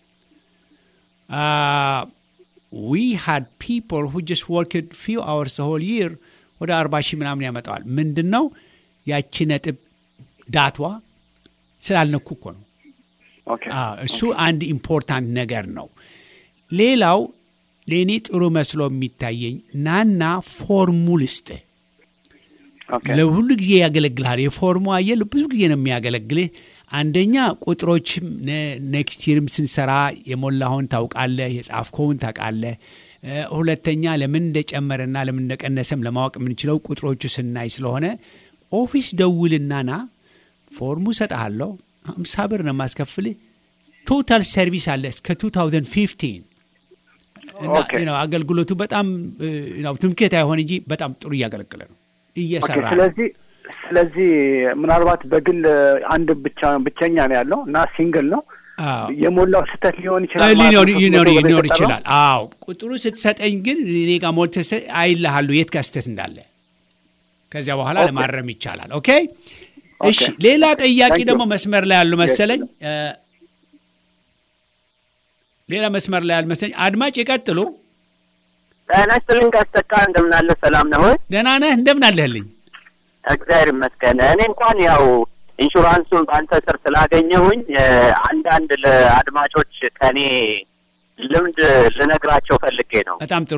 ዊ ሃድ ፒፕል ሁ ጀስት ወርክድ ፊው አወርስ ሆል ይር ወደ አርባ ሺህ ምናምን ያመጣዋል። ምንድን ነው ያቺ ነጥብ ዳቷ ስላልነኩ እኮ ነው። ኦኬ አዎ፣ እሱ አንድ ኢምፖርታንት ነገር ነው። ሌላው ለእኔ ጥሩ መስሎ የሚታየኝ ናና ፎርሙ ልስጥህ። ኦኬ ለሁሉ ጊዜ ያገለግልሃል። የፎርሙ አየህ ብዙ ጊዜ ነው የሚያገለግልህ። አንደኛ ቁጥሮችም ኔክስት ይርም ስንሰራ የሞላኸውን ታውቃለህ፣ የጻፍከውን ታውቃለህ። ሁለተኛ ለምን እንደጨመረና ለምን እንደቀነሰም ለማወቅ የምንችለው ቁጥሮቹ ስናይ ስለሆነ ኦፊስ ደውልና ና ፎርሙ ሰጠሃለሁ፣ ሀምሳ ብር ነው የማስከፍልህ። ቶታል ሰርቪስ አለ እስከ 2015 እና ኦኬ። ነው አገልግሎቱ በጣም ነው ትምክህት አይሆን እንጂ በጣም ጥሩ እያገለገለ ነው ኦኬ፣ እየሰራ ነው። ስለዚህ ስለዚህ ምናልባት በግል አንድ ብቻ ብቸኛ ነው ያለው እና ሲንግል ነው አዎ የሞላው ስህተት ሊሆን ይችላል ሊኖር ማለት ነው። ሊኖር ሶስት መቶ ብር ሊኖር የተጠራው? ይችላል። አዎ ቁጥሩ ስትሰጠኝ ግን እኔ ጋር ሞልተህ ስትሰጠኝ አይልሃሉ የት ጋር ስህተት እንዳለ። ከዚያ በኋላ ኦኬ። ለማረም ይቻላል። ኦኬ ኦኬ። እሺ። ሌላ ጠያቂ Thank you. ደግሞ መስመር ላይ ያሉ መሰለኝ። Yes. እ፣ ሌላ መስመር ላይ ያሉ መሰለኝ። አድማጭ ይቀጥሉ። ጤና ይስጥልኝ ጋስተካ እንደምን አለ ሰላም ነው ወይ? ደህና ነህ? እንደምን አለህልኝ? እግዚአብሔር ይመስገን። እኔ እንኳን ያው ኢንሹራንሱን በአንተ ስር ስላገኘሁኝ እ፣ አንዳንድ ለአድማጮች ከኔ ልምድ ልነግራቸው ፈልጌ ነው በጣም ጥሩ።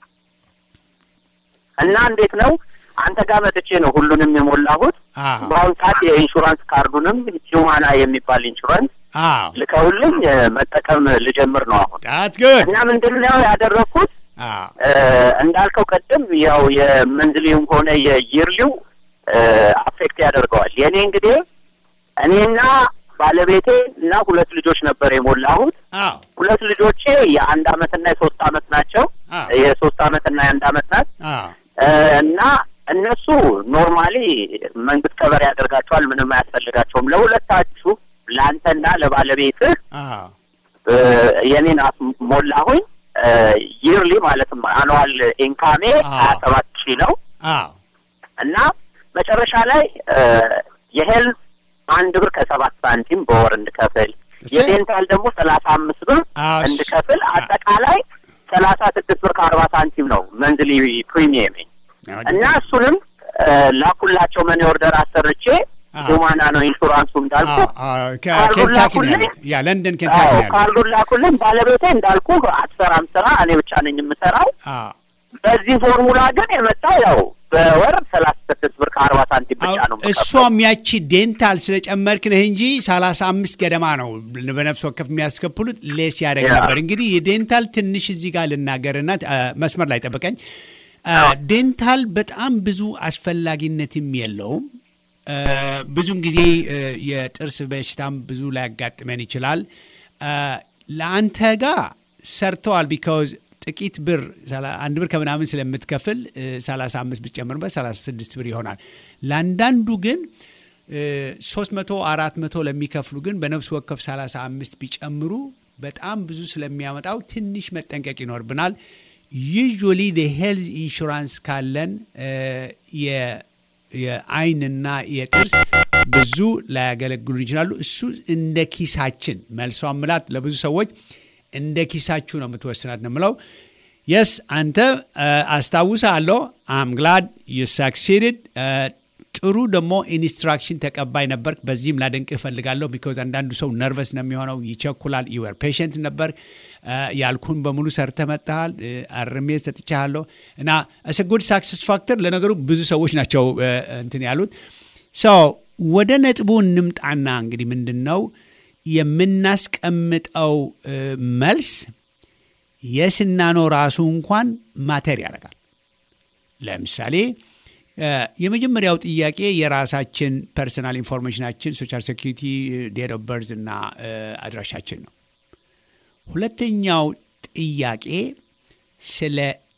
እና እንዴት ነው አንተ ጋር መጥቼ ነው ሁሉንም የሞላሁት። አዎ በአሁኑ ሰዓት የኢንሹራንስ ካርዱንም ሂውማና የሚባል ኢንሹራንስ አዎ ልከውልኝ እ፣ መጠቀም ልጀምር ነው አሁን ዳት ጉድ እና ምንድን ነው ያደረግኩት አዎ እ፣ እንዳልከው ቅድም ያው የመንዝሊውም ሆነ የይርሊው አፌክት ያደርገዋል። የእኔ እንግዲህ እኔና ባለቤቴ እና ሁለት ልጆች ነበር የሞላሁት። አዎ ሁለት ልጆቼ የአንድ አመትና የሶስት አመት ናቸው። አዎ የሶስት አመትና የአንድ አመት ናት አዎ እ፣ እና እነሱ ኖርማሊ መንግስት ከበር ያደርጋቸዋል። ምንም አያስፈልጋቸውም። ለሁለታችሁ ለአንተና ለባለቤትህ አዎ እ፣ የኔን አፍ ሞላሁኝ። ይርሊ ማለትም አኑዋል ኢንካሜ አዎ። ሀያ ሰባት ሺህ ነው አዎ እና መጨረሻ ላይ እ፣ የሄልዝ አንድ ብር ከሰባት ሳንቲም በወር እንድከፍል እሰይ። የዴንታል ደግሞ ሰላሳ አምስት ብር አዎ፣ እሱ- እንድከፍል አጠቃላይ ሰላሳ ስድስት ብር ከአርባ ሳንቲም ነው መንዝሊ ፕሪሚየም እና እሱንም እ፣ ላኩላቸው መኒ ኦርደር አሰርቼ አዎ። ሁማና ነው ኢንሹራንሱ እንዳልኩ አዎ አዎ ካርዱን ከኬንታኪ ነው ላኩልኝ? ያሉት። ያ ለንደን ኬንታኪ ነው ያሉት። ካርዱን ላኩልን። ባለቤቴ እንዳልኩ አትሰራም ስራ፣ እኔ ብቻ ነኝ የምሰራው። አዎ በዚህ ፎርሙላ ግን የመጣው ያው በወር ሰላሳ ስድስት ብር ከአርባ ሳንቲም ብቻ ነው አዎ፣ የምከፍለው። እሷም ያቺ ዴንታል ስለጨመርክ ነህ እንጂ ሰላሳ አምስት ገደማ ነው በነፍስ ወከፍ የሚያስከፍሉት ሌስ ያደግ ያ። ነበር። እንግዲህ የዴንታል ትንሽ እዚህ ጋር ልናገርና አ፣ መስመር ላይ ጠብቀኝ። አ፣ ዴንታል በጣም ብዙ አስፈላጊነትም የለውም። አ፣ ብዙን ጊዜ አ፣ የጥርስ በሽታም ብዙ ላያጋጥመን ይችላል። አ፣ ለአንተ ጋር ሰርተዋል ቢካውዝ ጥቂት ብር ሰላ- አንድ ብር ከምናምን ስለምትከፍል እ፣ 35 ብትጨምርበት 36 ብር ይሆናል። ለአንዳንዱ ግን እ፣ 300 400 ለሚከፍሉ ግን በነፍስ ወከፍ 35 ቢጨምሩ በጣም ብዙ ስለሚያመጣው ትንሽ መጠንቀቅ ይኖርብናል። ዩዥዋሊ ሄልዝ ኢንሹራንስ ካለን እ፣ የ- የአይንና የጥርስ ብዙ ላያገለግሉን ይችላሉ። እሱ እንደ ኪሳችን መልሷ ምላት ለብዙ ሰዎች እንደ ኪሳችሁ ነው የምትወስናት ነው የምለው። የስ አንተ አስታውሳለሁ። አም ግላድ ዩ ሳክሲድድ ጥሩ ደግሞ ኢንስትራክሽን ተቀባይ ነበር። በዚህም ላደንቅ እፈልጋለሁ። ቢኮዝ አንዳንዱ ሰው ነርቨስ ነው የሚሆነው፣ ይቸኩላል። ዩር ፔሽንት ነበር ያልኩን በሙሉ ሰርተ መጥተሃል። አርሜ ሰጥቻለሁ እና እስ ጉድ ሳክሰስ ፋክተር ለነገሩ ብዙ ሰዎች ናቸው እ፣ እንትን ያሉት ሰው ወደ ነጥቡ እንምጣና እንግዲህ ምንድን ነው የምናስቀምጠው እ፣ መልስ የስና ነው ራሱ እንኳን ማተር ያደርጋል። ለምሳሌ እ፣ የመጀመሪያው ጥያቄ የራሳችን ፐርሰናል ኢንፎርሜሽናችን ሶሻል ሴኪሪቲ፣ ዴት ኦፍ በርዝ እና እ፣ አድራሻችን ነው። ሁለተኛው ጥያቄ ስለ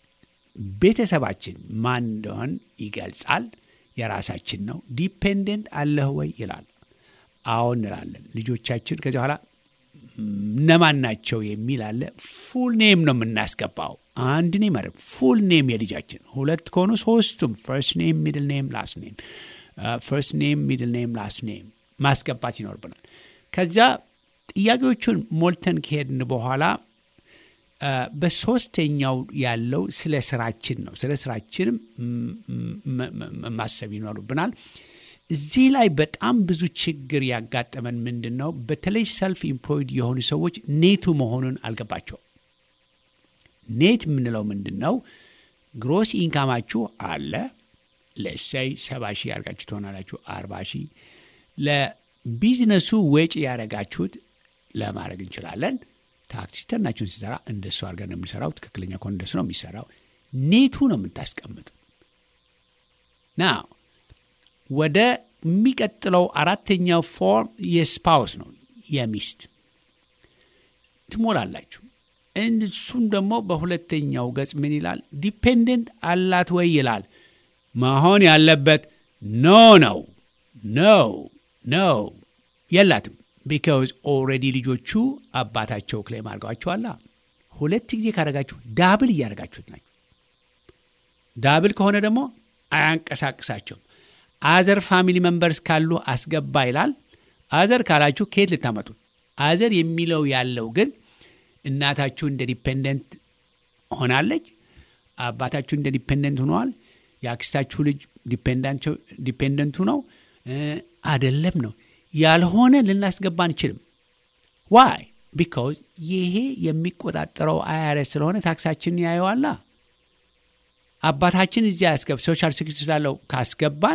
ቤተሰባችን ማን እንደሆን ይገልጻል። የራሳችን ነው። ዲፔንደንት አለህ ወይ ይላል። አዎ እንላለን። ልጆቻችን ከዚህ በኋላ እነማን ናቸው የሚል አለ። ፉል ኔም ነው የምናስገባው። አንድ ኔም አይደለም፣ ፉል ኔም የልጃችን። ሁለት ከሆኑ ሶስቱም ፈርስት ኔም፣ ሚድል ኔም፣ ላስት ኔም፣ ፈርስት ኔም፣ ሚድል ኔም፣ ላስት ኔም ማስገባት ይኖርብናል። ከዚያ ጥያቄዎቹን ሞልተን ከሄድን በኋላ አ፣ በሶስተኛው ያለው ስለ ስራችን ነው። ስለ ስራችንም ም- ም- ም- ማሰብ ይኖርብናል። እዚህ ላይ በጣም ብዙ ችግር ያጋጠመን ምንድን ነው? በተለይ ሰልፍ ኢምፕሎይድ የሆኑ ሰዎች ኔቱ መሆኑን አልገባቸውም። ኔት የምንለው ምንድን ነው? ግሮስ ኢንካማችሁ አለ ለእሳይ ሰባ ሺህ ያደርጋችሁ ትሆናላችሁ፣ አርባ ሺህ ለቢዝነሱ ወጪ ያደረጋችሁት ለማድረግ እንችላለን። ታክሲ ተናችሁን ሲሰራ እንደሱ አድርገን ነው የምንሰራው። ትክክለኛ ከሆነ እንደሱ ነው የሚሰራው። ኔቱ ነው የምታስቀምጡ ና ወደ የሚቀጥለው አራተኛው ፎርም የስፓውስ ነው የሚስት ትሞላላችሁ። እሱም ደግሞ በሁለተኛው ገጽ ምን ይላል? ዲፔንደንት አላት ወይ ይላል። መሆን ያለበት ኖ ነው ነው ነው የላትም። ቢካዝ ኦልሬዲ ልጆቹ አባታቸው ክሌም አድርገዋቸዋላ። ሁለት ጊዜ ካደረጋችሁ ዳብል እያደረጋችሁት ናቸው። ዳብል ከሆነ ደግሞ አያንቀሳቅሳቸውም። አዘር ፋሚሊ መንበርስ ካሉ አስገባ ይላል። አዘር ካላችሁ ከየት ልታመጡ? አዘር የሚለው ያለው ግን እናታችሁ እንደ ዲፔንደንት ሆናለች፣ አባታችሁ እንደ ዲፔንደንት ሆነዋል፣ የአክስታችሁ ልጅ ዲፔንደንቱ ነው አደለም ነው ያልሆነ ልናስገባ አንችልም። ዋይ ቢካውዝ ይሄ የሚቆጣጠረው አይአርኤስ ስለሆነ ታክሳችንን ያየዋላ። አባታችን እዚያ ያስገብ ሶሻል ሴኩሪቲ ስላለው ካስገባን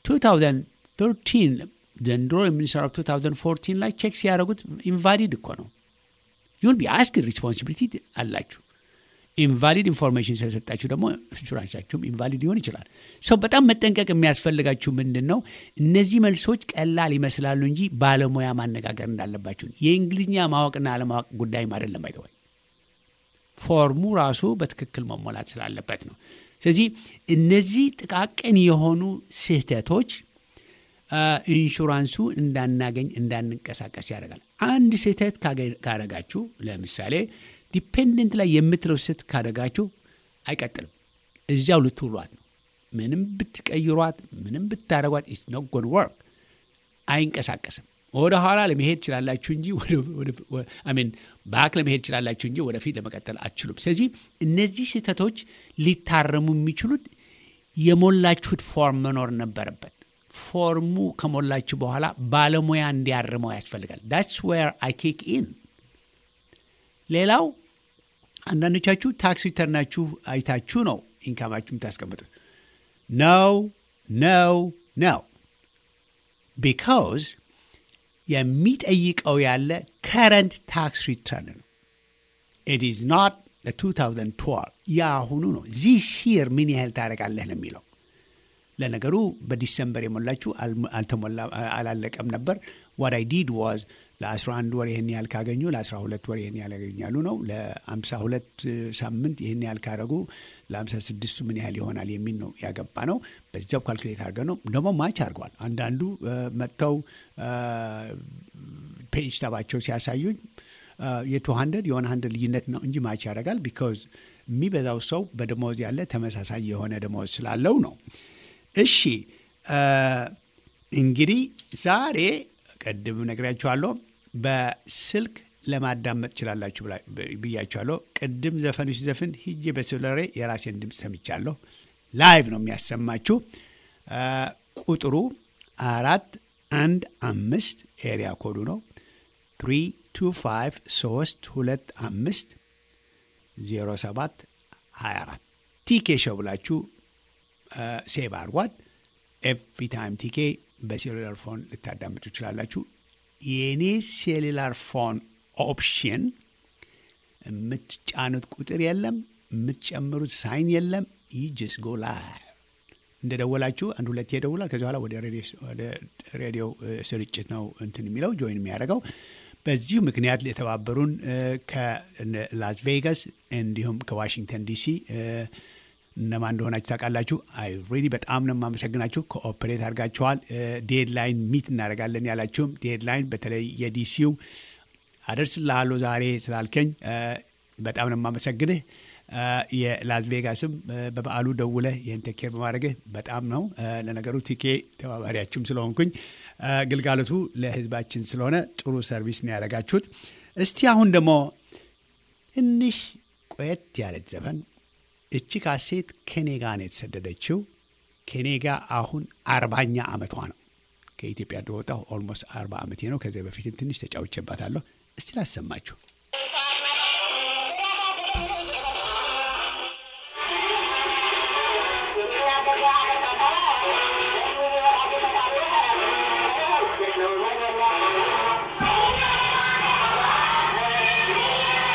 2013 ዘንድሮ የምንሰራው 2014 ላይ ቼክ ሲያደርጉት ኢንቫሊድ እኮ ነው። ዩል ቢ አስክ ሪስፖንሲቢሊቲ አላችሁ። ኢንቫሊድ ኢንፎርሜሽን ስለሰጣችሁ ደግሞ ኢንሹራንሳችሁም ኢንቫሊድ ሊሆን ይችላል። ሰው በጣም መጠንቀቅ የሚያስፈልጋችሁ ምንድን ነው? እነዚህ መልሶች ቀላል ይመስላሉ እንጂ ባለሙያ ማነጋገር እንዳለባችሁ የእንግሊዝኛ ማወቅና አለማወቅ ጉዳይም አይደለም። አይተዋል ፎርሙ ራሱ በትክክል መሞላት ስላለበት ነው። ስለዚህ እነዚህ ጥቃቅን የሆኑ ስህተቶች ኢንሹራንሱ እንዳናገኝ እንዳንንቀሳቀስ ያደርጋል። አንድ ስህተት ካደረጋችሁ ለምሳሌ ዲፔንደንት ላይ የምትለው ስህተት ካደረጋችሁ አይቀጥልም፣ እዚያው ልትውሏት ነው። ምንም ብትቀይሯት፣ ምንም ብታደረጓት ኢትስ ኖት ጎን ወርክ አይንቀሳቀስም። ወደ ኋላ ለመሄድ ችላላችሁ እንጂ ሚን ባክ ለመሄድ ችላላችሁ እንጂ ወደፊት ለመቀጠል አትችሉም። ስለዚህ እነዚህ ስህተቶች ሊታረሙ የሚችሉት የሞላችሁት ፎርም መኖር ነበረበት። ፎርሙ ከሞላችሁ በኋላ ባለሙያ እንዲያርመው ያስፈልጋል። ዳትስ ዌር አይ ኪክ ኢን። ሌላው አንዳንዶቻችሁ ታክስ ሪተርናችሁ አይታችሁ ነው ኢንካማችሁ የምታስቀምጡት። ነው ነው ነው ቢካውዝ የሚጠይቀው ያለ ከረንት ታክስ ሪተርን ነው። ኢት ኢዝ ኖት 2012 የአሁኑ ነው። ዚስ ይር ምን ያህል ታደርጋለህ ነው የሚለው። ለነገሩ በዲሰምበር የሞላችሁ አልተሞላ አላለቀም ነበር። ዋት አይ ዲድ ዋዝ ለ11 ወር ይህን ያህል ካገኙ ለ12 ወር ይህን ያህል ያገኛሉ ነው። ለ52 ሳምንት ይህን ያህል ካደረጉ ለ56ቱ ምን ያህል ይሆናል የሚል ነው ያገባ ነው። በዚያው ካልኩሌት አድርገ ነው ደግሞ ማች አድርገዋል። አንዳንዱ መጥተው ፔጅ ተባቸው ሲያሳዩኝ የቱ ሀንድረድ የሆነ ሀንድረድ ልዩነት ነው እንጂ ማች ያደርጋል። ቢካዝ የሚበዛው ሰው በደሞዝ ያለ ተመሳሳይ የሆነ ደሞዝ ስላለው ነው። እሺ እንግዲህ ዛሬ ቅድም ነግሬያችኋለሁ። በስልክ ለማዳመጥ ችላላችሁ ብያችኋለሁ። ቅድም ዘፈኑ ሲዘፍን ሂጄ በሴሉላሬ የራሴን ድምፅ ሰምቻለሁ። ላይቭ ነው የሚያሰማችሁ። ቁጥሩ አራት አንድ አምስት ኤሪያ ኮዱ ነው ትሪ ቱ ፋይቭ ሶስት ሁለት አምስት ዜሮ ሰባት ሀያ አራት ቲኬ ሾው ብላችሁ ሴቭ አድርጓት። ኤቭሪ ታይም ቲኬ በሴሉላር ፎን ልታዳምጡ ትችላላችሁ። የእኔ ሴሉላር ፎን ኦፕሽን የምትጫኑት ቁጥር የለም፣ የምትጨምሩት ሳይን የለም። ይጅስ ጎ ላይቭ እንደ ደወላችሁ አንድ ሁለት ይደውላል። ከዚ በኋላ ወደ ሬዲዮ ስርጭት ነው እንትን የሚለው ጆይን የሚያደርገው። በዚሁ ምክንያት የተባበሩን ከላስ ቬጋስ እንዲሁም ከዋሽንግተን ዲሲ እነማን እንደሆናችሁ ታውቃላችሁ። አይ ሬዲ በጣም ነው የማመሰግናችሁ። ኮኦፕሬት አድርጋችኋል። ዴድላይን ሚት እናደርጋለን ያላችሁም ዴድላይን በተለይ የዲሲው አደርስልሃለሁ ዛሬ ስላልከኝ በጣም ነው የማመሰግንህ። የላስ ቬጋስም በበዓሉ ደውለህ ይህን ቴኬር በማድረግህ በጣም ነው። ለነገሩ ቲኬ ተባባሪያችሁም ስለሆንኩኝ ግልጋሎቱ ለሕዝባችን ስለሆነ ጥሩ ሰርቪስ ነው ያደረጋችሁት። እስቲ አሁን ደግሞ ትንሽ ቆየት ያለች ዘፈን እቺ ካሴት ከኔ ጋ ነው የተሰደደችው። ከኔ ጋ አሁን አርባኛ ዓመቷ ነው። ከኢትዮጵያ እንደወጣሁ ኦልሞስት አርባ ዓመቴ ነው። ከዚያ በፊትም ትንሽ ተጫውቼባታለሁ። እስቲ ላሰማችሁ። Thank you.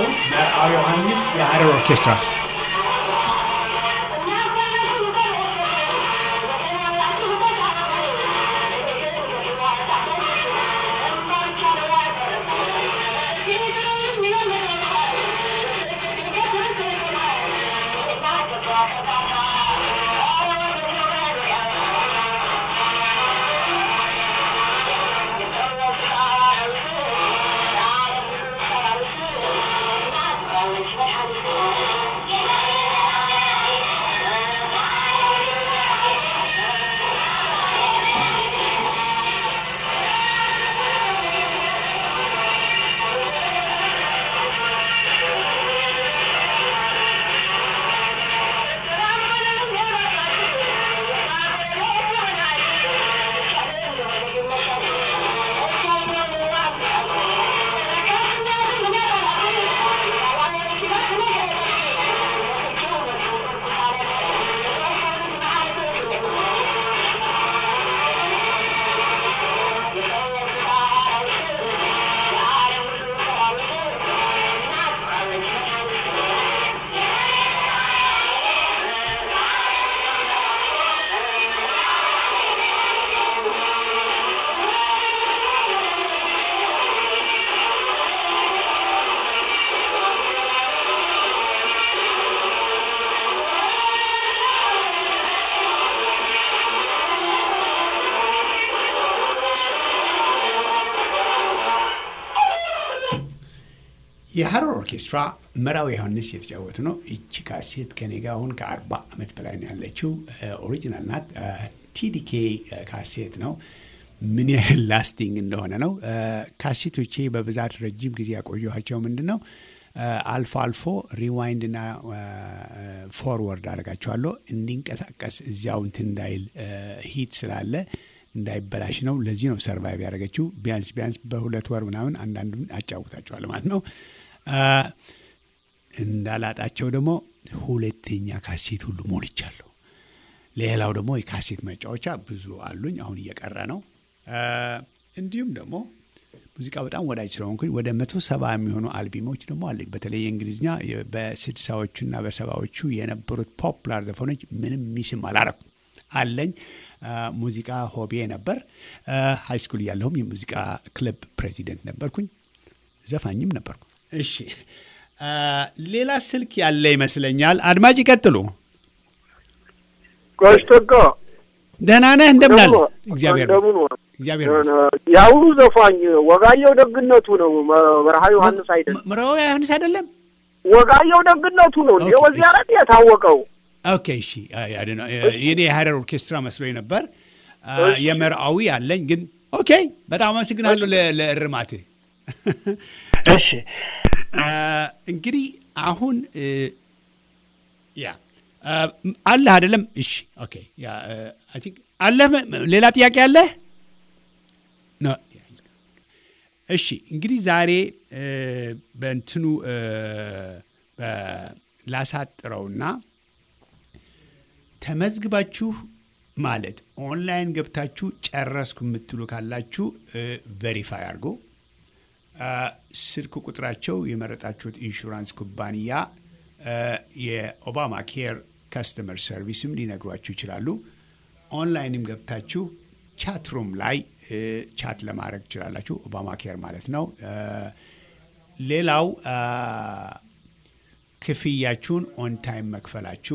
ውስጥ መርአዊ ዮሐንስ የሀረር ኦርኬስትራ የሀረር ኦርኬስትራ መራዊ ዮሐንስ የተጫወቱ ነው። ይቺ ካሴት ከኔ ጋር አሁን ከአርባ ዓመት በላይ ነው ያለችው። ኦሪጂናል ናት። ቲዲኬ ካሴት ነው። ምን ያህል ላስቲንግ እንደሆነ ነው። ካሴቶቼ በብዛት ረጅም ጊዜ ያቆየኋቸው ምንድን ነው አልፎ አልፎ ሪዋይንድ እና ፎርወርድ አደርጋቸዋለሁ እንዲንቀሳቀስ እዚያው እንትን እንዳይል ሂት ስላለ እንዳይበላሽ ነው። ለዚህ ነው ሰርቫይቭ ያደረገችው። ቢያንስ ቢያንስ በሁለት ወር ምናምን አንዳንዱን አጫውታቸዋል ማለት ነው። እንዳላጣቸው ደግሞ ሁለተኛ ካሴት ሁሉ ሞልቻለሁ። ሌላው ደግሞ የካሴት መጫወቻ ብዙ አሉኝ። አሁን እየቀረ ነው። እንዲሁም ደግሞ ሙዚቃ በጣም ወዳጅ ስለሆንኩኝ ወደ መቶ ሰባ የሚሆኑ አልቢሞች ደግሞ አለኝ። በተለይ የእንግሊዝኛ በስድሳዎቹና በሰባዎቹ የነበሩት ፖፕላር ዘፈኖች ምንም ሚስም አላረኩም አለኝ። ሙዚቃ ሆቤ ነበር። ሃይ ስኩል እያለሁም የሙዚቃ ክለብ ፕሬዚደንት ነበርኩኝ፣ ዘፋኝም ነበርኩ። እሺ፣ ሌላ ስልክ ያለ ይመስለኛል። አድማጭ ይቀጥሉ። ቆሽቶኮ ደህና ነህ? እንደምን አለ? እግዚአብሔር እግዚአብሔር የአሁኑ ዘፋኝ ወጋየሁ ደግነቱ ነው። በረሃ ዮሐንስ አይደለም። ምረው ዮሐንስ አይደለም። ወጋየሁ ደግነቱ ነው። እንደ ወዚህ አረት የታወቀው ኦኬ እሺ፣ የኔ የሀረር ኦርኬስትራ መስሎኝ ነበር። የመርአዊ አለኝ ግን ኦኬ። በጣም አመሰግናለሁ ለእርማትህ። እሺ እንግዲህ አሁን ያ አለህ አይደለም? እሺ ኦኬ። ያ አይ ቲንክ አለህ። ሌላ ጥያቄ አለህ? እሺ እንግዲህ ዛሬ በእንትኑ ላሳጥረውና ተመዝግባችሁ ማለት ኦንላይን ገብታችሁ ጨረስኩ የምትሉ ካላችሁ ቬሪፋይ አድርጎ ስልክ ቁጥራቸው የመረጣችሁት ኢንሹራንስ ኩባንያ የኦባማ ኬር ከስተመር ሰርቪስም ሊነግሯችሁ ይችላሉ። ኦንላይንም ገብታችሁ ቻት ሩም ላይ ቻት ለማድረግ ትችላላችሁ። ኦባማ ኬር ማለት ነው። ሌላው ክፍያችሁን ኦን ታይም መክፈላችሁ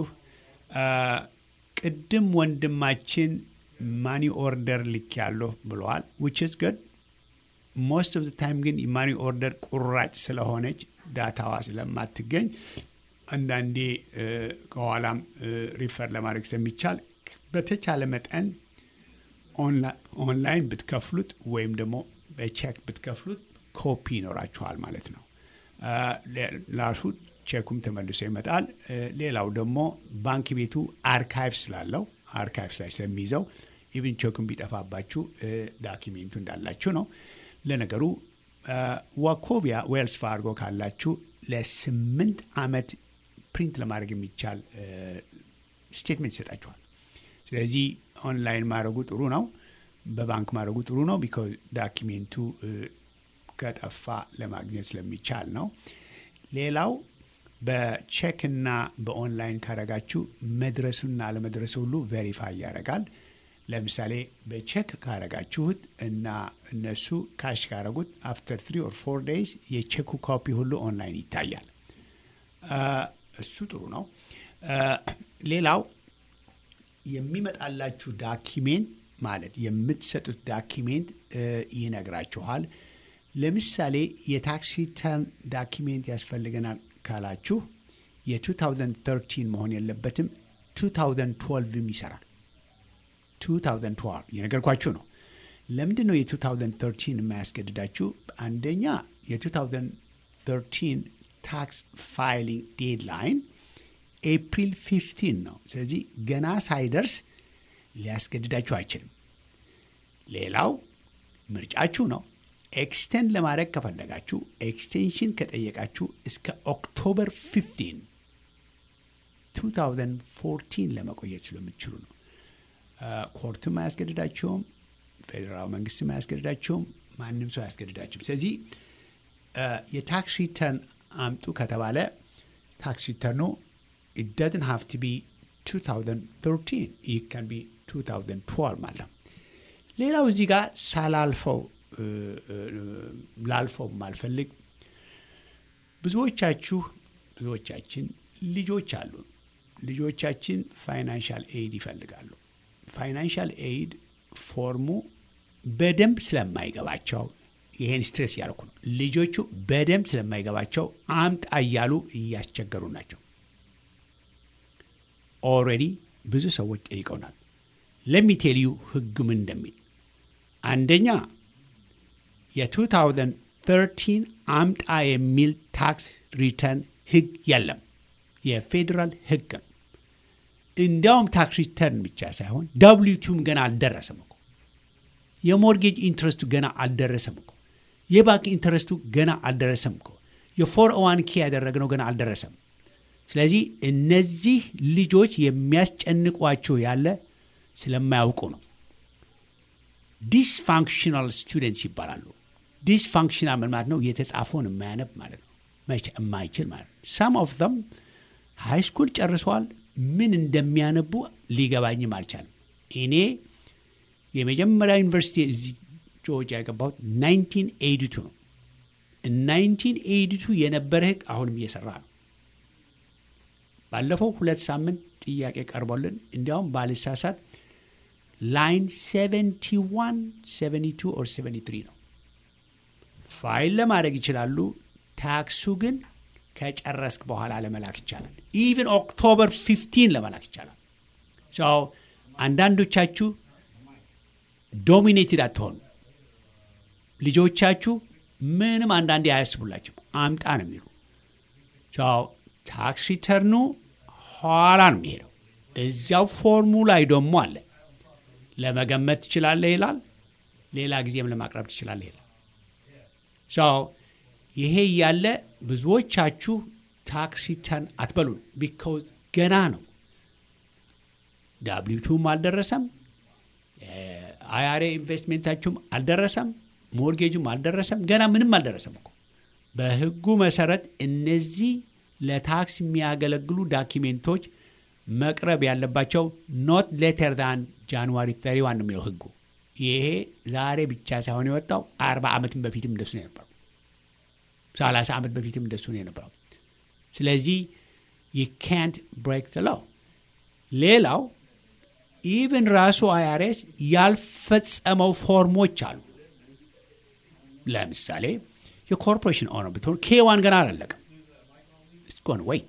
ቅድም ወንድማችን ማኒ ኦርደር ልክ ያለሁ ብለዋል። ዊች ኢዝ ጉድ ሞስት ኦፍ ታይም ግን ማኒ ኦርደር ቁራጭ ስለሆነች ዳታዋ ስለማትገኝ አንዳንዴ ከኋላም ሪፈር ለማድረግ ስለሚቻል በተቻለ መጠን ኦንላይን ብትከፍሉት ወይም ደግሞ በቼክ ብትከፍሉት ኮፒ ይኖራችኋል ማለት ነው። ላሹ ቼኩም ተመልሶ ይመጣል። ሌላው ደግሞ ባንክ ቤቱ አርካይቭ ስላለው አርካይቭስ ላይ ስለሚይዘው ኢቭን ቼኩም ቢጠፋባችሁ ዳኪሜንቱ እንዳላችሁ ነው። ለነገሩ ዋኮቢያ ዌልስ ፋርጎ ካላችሁ ለስምንት ዓመት ፕሪንት ለማድረግ የሚቻል ስቴትመንት ይሰጣችኋል። ስለዚህ ኦንላይን ማድረጉ ጥሩ ነው። በባንክ ማድረጉ ጥሩ ነው። ቢኮዝ ዳኪሜንቱ ከጠፋ ለማግኘት ስለሚቻል ነው። ሌላው በቼክና በኦንላይን ካረጋችሁ መድረሱና አለመድረሱ ሁሉ ቬሪፋይ ያደርጋል። ለምሳሌ በቼክ ካረጋችሁት እና እነሱ ካሽ ካረጉት አፍተር ትሪ ኦር ፎር ዴይዝ የቼኩ ኮፒ ሁሉ ኦንላይን ይታያል። እሱ ጥሩ ነው። ሌላው የሚመጣላችሁ ዳኪሜንት ማለት የምትሰጡት ዳኪሜንት ይነግራችኋል። ለምሳሌ የታክስ ሪተርን ዳኪሜንት ያስፈልገናል ካላችሁ የ2013 መሆን የለበትም 2012ም ይሰራል። 2012 የነገርኳችሁ ነው። ለምንድን ነው የ2013 የማያስገድዳችሁ? አንደኛ የ2013 ታክስ ፋይሊንግ ዴድላይን ኤፕሪል 15 ነው። ስለዚህ ገና ሳይደርስ ሊያስገድዳችሁ አይችልም። ሌላው ምርጫችሁ ነው። ኤክስቴንድ ለማድረግ ከፈለጋችሁ ኤክስቴንሽን ከጠየቃችሁ እስከ ኦክቶበር 15 2014 ለመቆየት ስለምትችሉ ነው። ኮርቱም አያስገድዳቸውም፣ ፌዴራል መንግስትም አያስገድዳቸውም፣ ማንም ሰው አያስገድዳቸውም። ስለዚህ የታክስ ሪተርን አምጡ ከተባለ ታክስ ሪተርኑ it doesn't have to be 2013 it can be 2012 ማለት ነው። ሌላው እዚህ ጋር ሳላልፈው ላልፈው ማልፈልግ ብዙዎቻችሁ ብዙዎቻችን ልጆች አሉ። ልጆቻችን ፋይናንሻል ኤይድ ይፈልጋሉ። ፋይናንሻል ኤይድ ፎርሙ በደንብ ስለማይገባቸው ይሄን ስትሬስ እያደረኩ ነው። ልጆቹ በደንብ ስለማይገባቸው አምጣ እያሉ እያስቸገሩ ናቸው። ኦልሬዲ ብዙ ሰዎች ጠይቀውናል። ለሚቴልዩ ህግ ምን እንደሚል አንደኛ የ2013 አምጣ የሚል ታክስ ሪተርን ህግ የለም። የፌዴራል ህግ ነው። እንዲያውም ታክስ ሪተርን ብቻ ሳይሆን ዳብሊቱም ገና አልደረሰም እኮ። የሞርጌጅ ኢንትረስቱ ገና አልደረሰም እኮ። የባንክ ኢንትረስቱ ገና አልደረሰም እኮ። የፎር ዋን ኬ ያደረግነው ገና አልደረሰም። ስለዚህ እነዚህ ልጆች የሚያስጨንቋቸው ያለ ስለማያውቁ ነው። ዲስፋንክሽናል ስቱደንትስ ይባላሉ። ዲስፋንክሽናል ምን ማለት ነው? የተጻፈውን የማያነብ ማለት ነው። የማይችል ማለት ነው። ሳም ኦፍ ዘም ሃይ ስኩል ጨርሰዋል። ምን እንደሚያነቡ ሊገባኝም አልቻለም። እኔ የመጀመሪያ ዩኒቨርሲቲ እዚህ ጆርጂያ የገባሁት ናይንቲን ኤይዲቱ ነው። ናይንቲን ኤይዲቱ የነበረ ህግ አሁንም እየሰራ ነው። ባለፈው ሁለት ሳምንት ጥያቄ ቀርቦልን እንዲያውም ባልሳሳት ላይን 71 72 ኦር 73 ነው። ፋይል ለማድረግ ይችላሉ። ታክሱ ግን ከጨረስክ በኋላ ለመላክ ይቻላል። ኢቭን ኦክቶበር 15 ለመላክ ይቻላል። ሰው አንዳንዶቻችሁ ዶሚኔትድ አትሆኑ። ልጆቻችሁ ምንም አንዳንዴ አያስቡላቸው አምጣ ነው የሚሉ ሰው ታክስ ሪተርኑ ኋላ ነው የሚሄደው። እዚያው ፎርሙ ላይ ደግሞ አለ ለመገመት ትችላለህ ይላል። ሌላ ጊዜም ለማቅረብ ትችላለህ ይላል። ሰው ይሄ እያለ ብዙዎቻችሁ ታክስ ሪተርን አትበሉን። ቢካውዝ ገና ነው። ዳብሊቱም አልደረሰም። አያሬ ኢንቨስትሜንታችሁም አልደረሰም። ሞርጌጁም አልደረሰም። ገና ምንም አልደረሰም እኮ በህጉ መሰረት እነዚህ ለታክስ የሚያገለግሉ ዳኪሜንቶች መቅረብ ያለባቸው ኖት ሌተር ዳን ጃንዋሪ 31 ነው የሚለው ህጉ። ይሄ ዛሬ ብቻ ሳይሆን የወጣው አርባ ዓመትም በፊትም እንደሱ ነው የነበረው። ሰላሳ ዓመት በፊትም እንደሱ ነው የነበረው። ስለዚህ ዩ ካንት ብሬክ ዘ ሎው። ሌላው ኢቭን ራሱ አይአርኤስ ያልፈጸመው ፎርሞች አሉ። ለምሳሌ የኮርፖሬሽን ኦነር ብትሆን ኬዋን ገና አላለቀም። እስኮን ወይ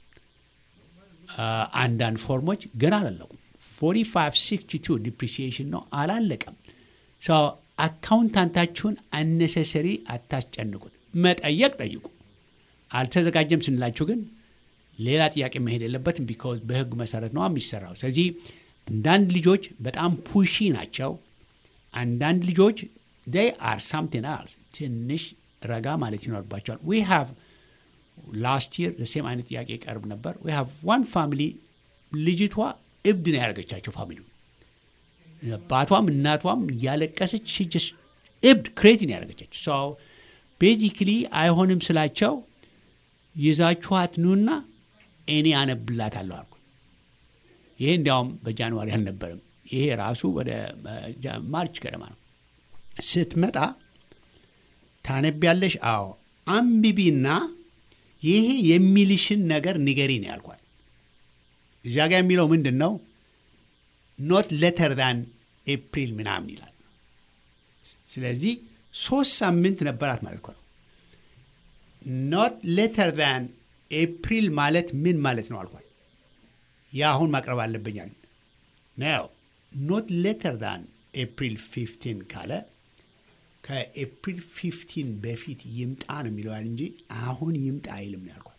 አንዳንድ ፎርሞች ገና አላለቁም። 4562 ዲፕሪሲዬሽን ነው አላለቀም። አካውንታንታችሁን አነሰሰሪ አታስጨንቁት። መጠየቅ ጠይቁ። አልተዘጋጀም ስንላችሁ ግን ሌላ ጥያቄ መሄድ የለበትም። ቢካዝ በህጉ መሰረት ነው የሚሰራው። ስለዚህ አንዳንድ ልጆች በጣም ፑሺ ናቸው። አንዳንድ ልጆች ዴይ አር ሳምቲንግ አልስ ትንሽ ረጋ ማለት ይኖርባቸዋል። ዊ ሃቭ ላስት ይር ሴም አይነት ጥያቄ ይቀርብ ነበር። ዊ ሃቭ ዋን ፋሚሊ ልጅቷ እብድ ነው ያደረገቻቸው ፋሚሊ አባቷም እናቷም እያለቀሰች ሽጅስ እብድ ክሬዚ ነው ያደረገቻቸው። ሶ ቤዚክሊ አይሆንም ስላቸው ይዛችኋት ኑና እኔ አነብላታለሁ አልኩ። ይሄ እንዲያውም በጃንዋሪ አልነበረም። ይሄ ራሱ ወደ ማርች ገደማ ነው። ስትመጣ ታነቢያለሽ? አዎ አንብቢና ይሄ የሚልሽን ነገር ንገሪ ነው ያልኳት። እዚያ ጋ የሚለው ምንድን ነው? ኖት ሌተር ዳን ኤፕሪል ምናምን ይላል። ስለዚህ ሶስት ሳምንት ነበራት ማለት ነው። ኖት ሌተር ዳን ኤፕሪል ማለት ምን ማለት ነው አልኳት። የአሁን ማቅረብ አለብኛል ነው። ኖት ሌተር ዳን ኤፕሪል ፊፍቲን ካለ ከኤፕሪል ፊፍቲን በፊት ይምጣ ነው የሚለዋል እንጂ አሁን ይምጣ አይልም ነው ያልኳት።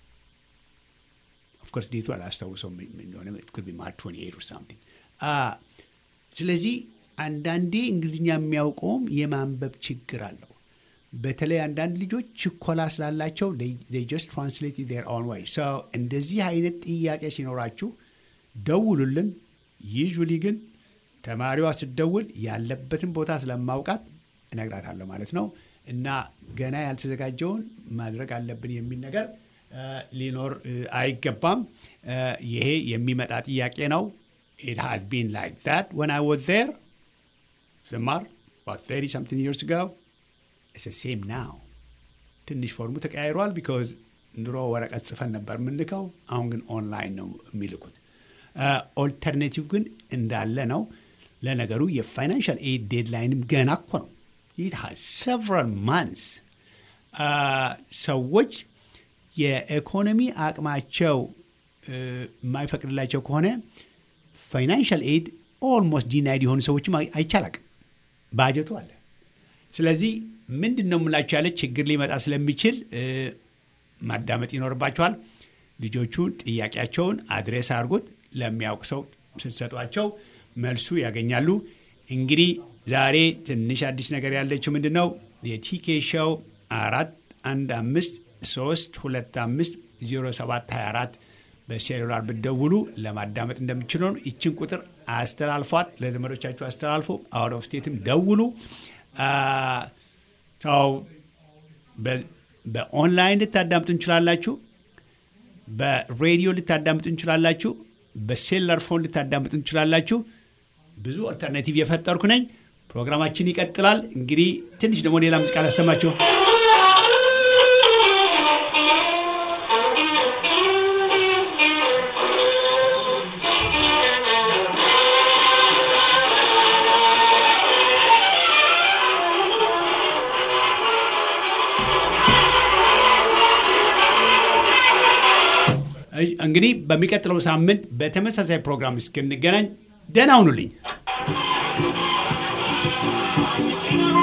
ኦፍኮርስ ዴቱ አላስታውሰውም እንደሆነ ማርች ትዌንቲ ኤይት ኦር ሳምቲንግ። ስለዚህ አንዳንዴ እንግሊዝኛ የሚያውቀውም የማንበብ ችግር አለው። በተለይ አንዳንድ ልጆች ችኮላ ስላላቸው ጀስት ትራንስሌት ዜር ኦን ወይ ሰው እንደዚህ አይነት ጥያቄ ሲኖራችሁ ደውሉልን። ዩዥሊ ግን ተማሪዋ ስትደውል ያለበትን ቦታ ስለማውቃት እነግራታለሁ ማለት ነው እና ገና ያልተዘጋጀውን ማድረግ አለብን የሚል ነገር ሊኖር አይገባም። ይሄ የሚመጣ ጥያቄ ነው። ኢት ሃዝ ቢን ላይክ ዛት ወን አይ ዋዝ ዜር ስማር about 30 something years ago it's the same now ትንሽ ፎርሙ ተቀያይሯል ቢካዝ ድሮ ወረቀት ጽፈን ነበር የምንልከው አሁን ግን ኦንላይን ነው የሚልኩት ኦልተርኔቲቭ ግን እንዳለ ነው ለነገሩ የፋይናንሻል ኤድ ዴድላይንም ገና እኮ ነው it has several months ሰዎች የኢኮኖሚ አቅማቸው የማይፈቅድላቸው ከሆነ ፋይናንሻል ኤድ ኦልሞስት ዲናይድ የሆኑ ሰዎችም አይቻላቅም ባጀቱ አለ። ስለዚህ ምንድን ነው የምላቸው ያለ ችግር ሊመጣ ስለሚችል ማዳመጥ ይኖርባቸዋል። ልጆቹ ጥያቄያቸውን አድሬስ አድርጎት ለሚያውቅ ሰው ስትሰጧቸው መልሱ ያገኛሉ። እንግዲህ ዛሬ ትንሽ አዲስ ነገር ያለችው ምንድን ነው የቲኬ ሾው አራት አንድ አምስት ሶስት ሁለት አምስት ዜሮ ሰባት ሀያ አራት በሴሉላር ብትደውሉ ለማዳመጥ እንደምችሉ ነው። ይችን ቁጥር አስተላልፏት፣ ለዘመዶቻችሁ አስተላልፎ፣ አውት ኦፍ ስቴትም ደውሉ። ሰው በኦንላይን ልታዳምጡ እንችላላችሁ። በሬዲዮ ልታዳምጡ እንችላላችሁ። በሴሉላር ፎን ልታዳምጡ እንችላላችሁ። ብዙ አልተርናቲቭ የፈጠርኩ ነኝ። ፕሮግራማችን ይቀጥላል። እንግዲህ ትንሽ ደግሞ ሌላ ሙዚቃ ላሰማችሁ። እንግዲህ በሚቀጥለው ሳምንት በተመሳሳይ ፕሮግራም እስክንገናኝ ደህና ሁኑልኝ።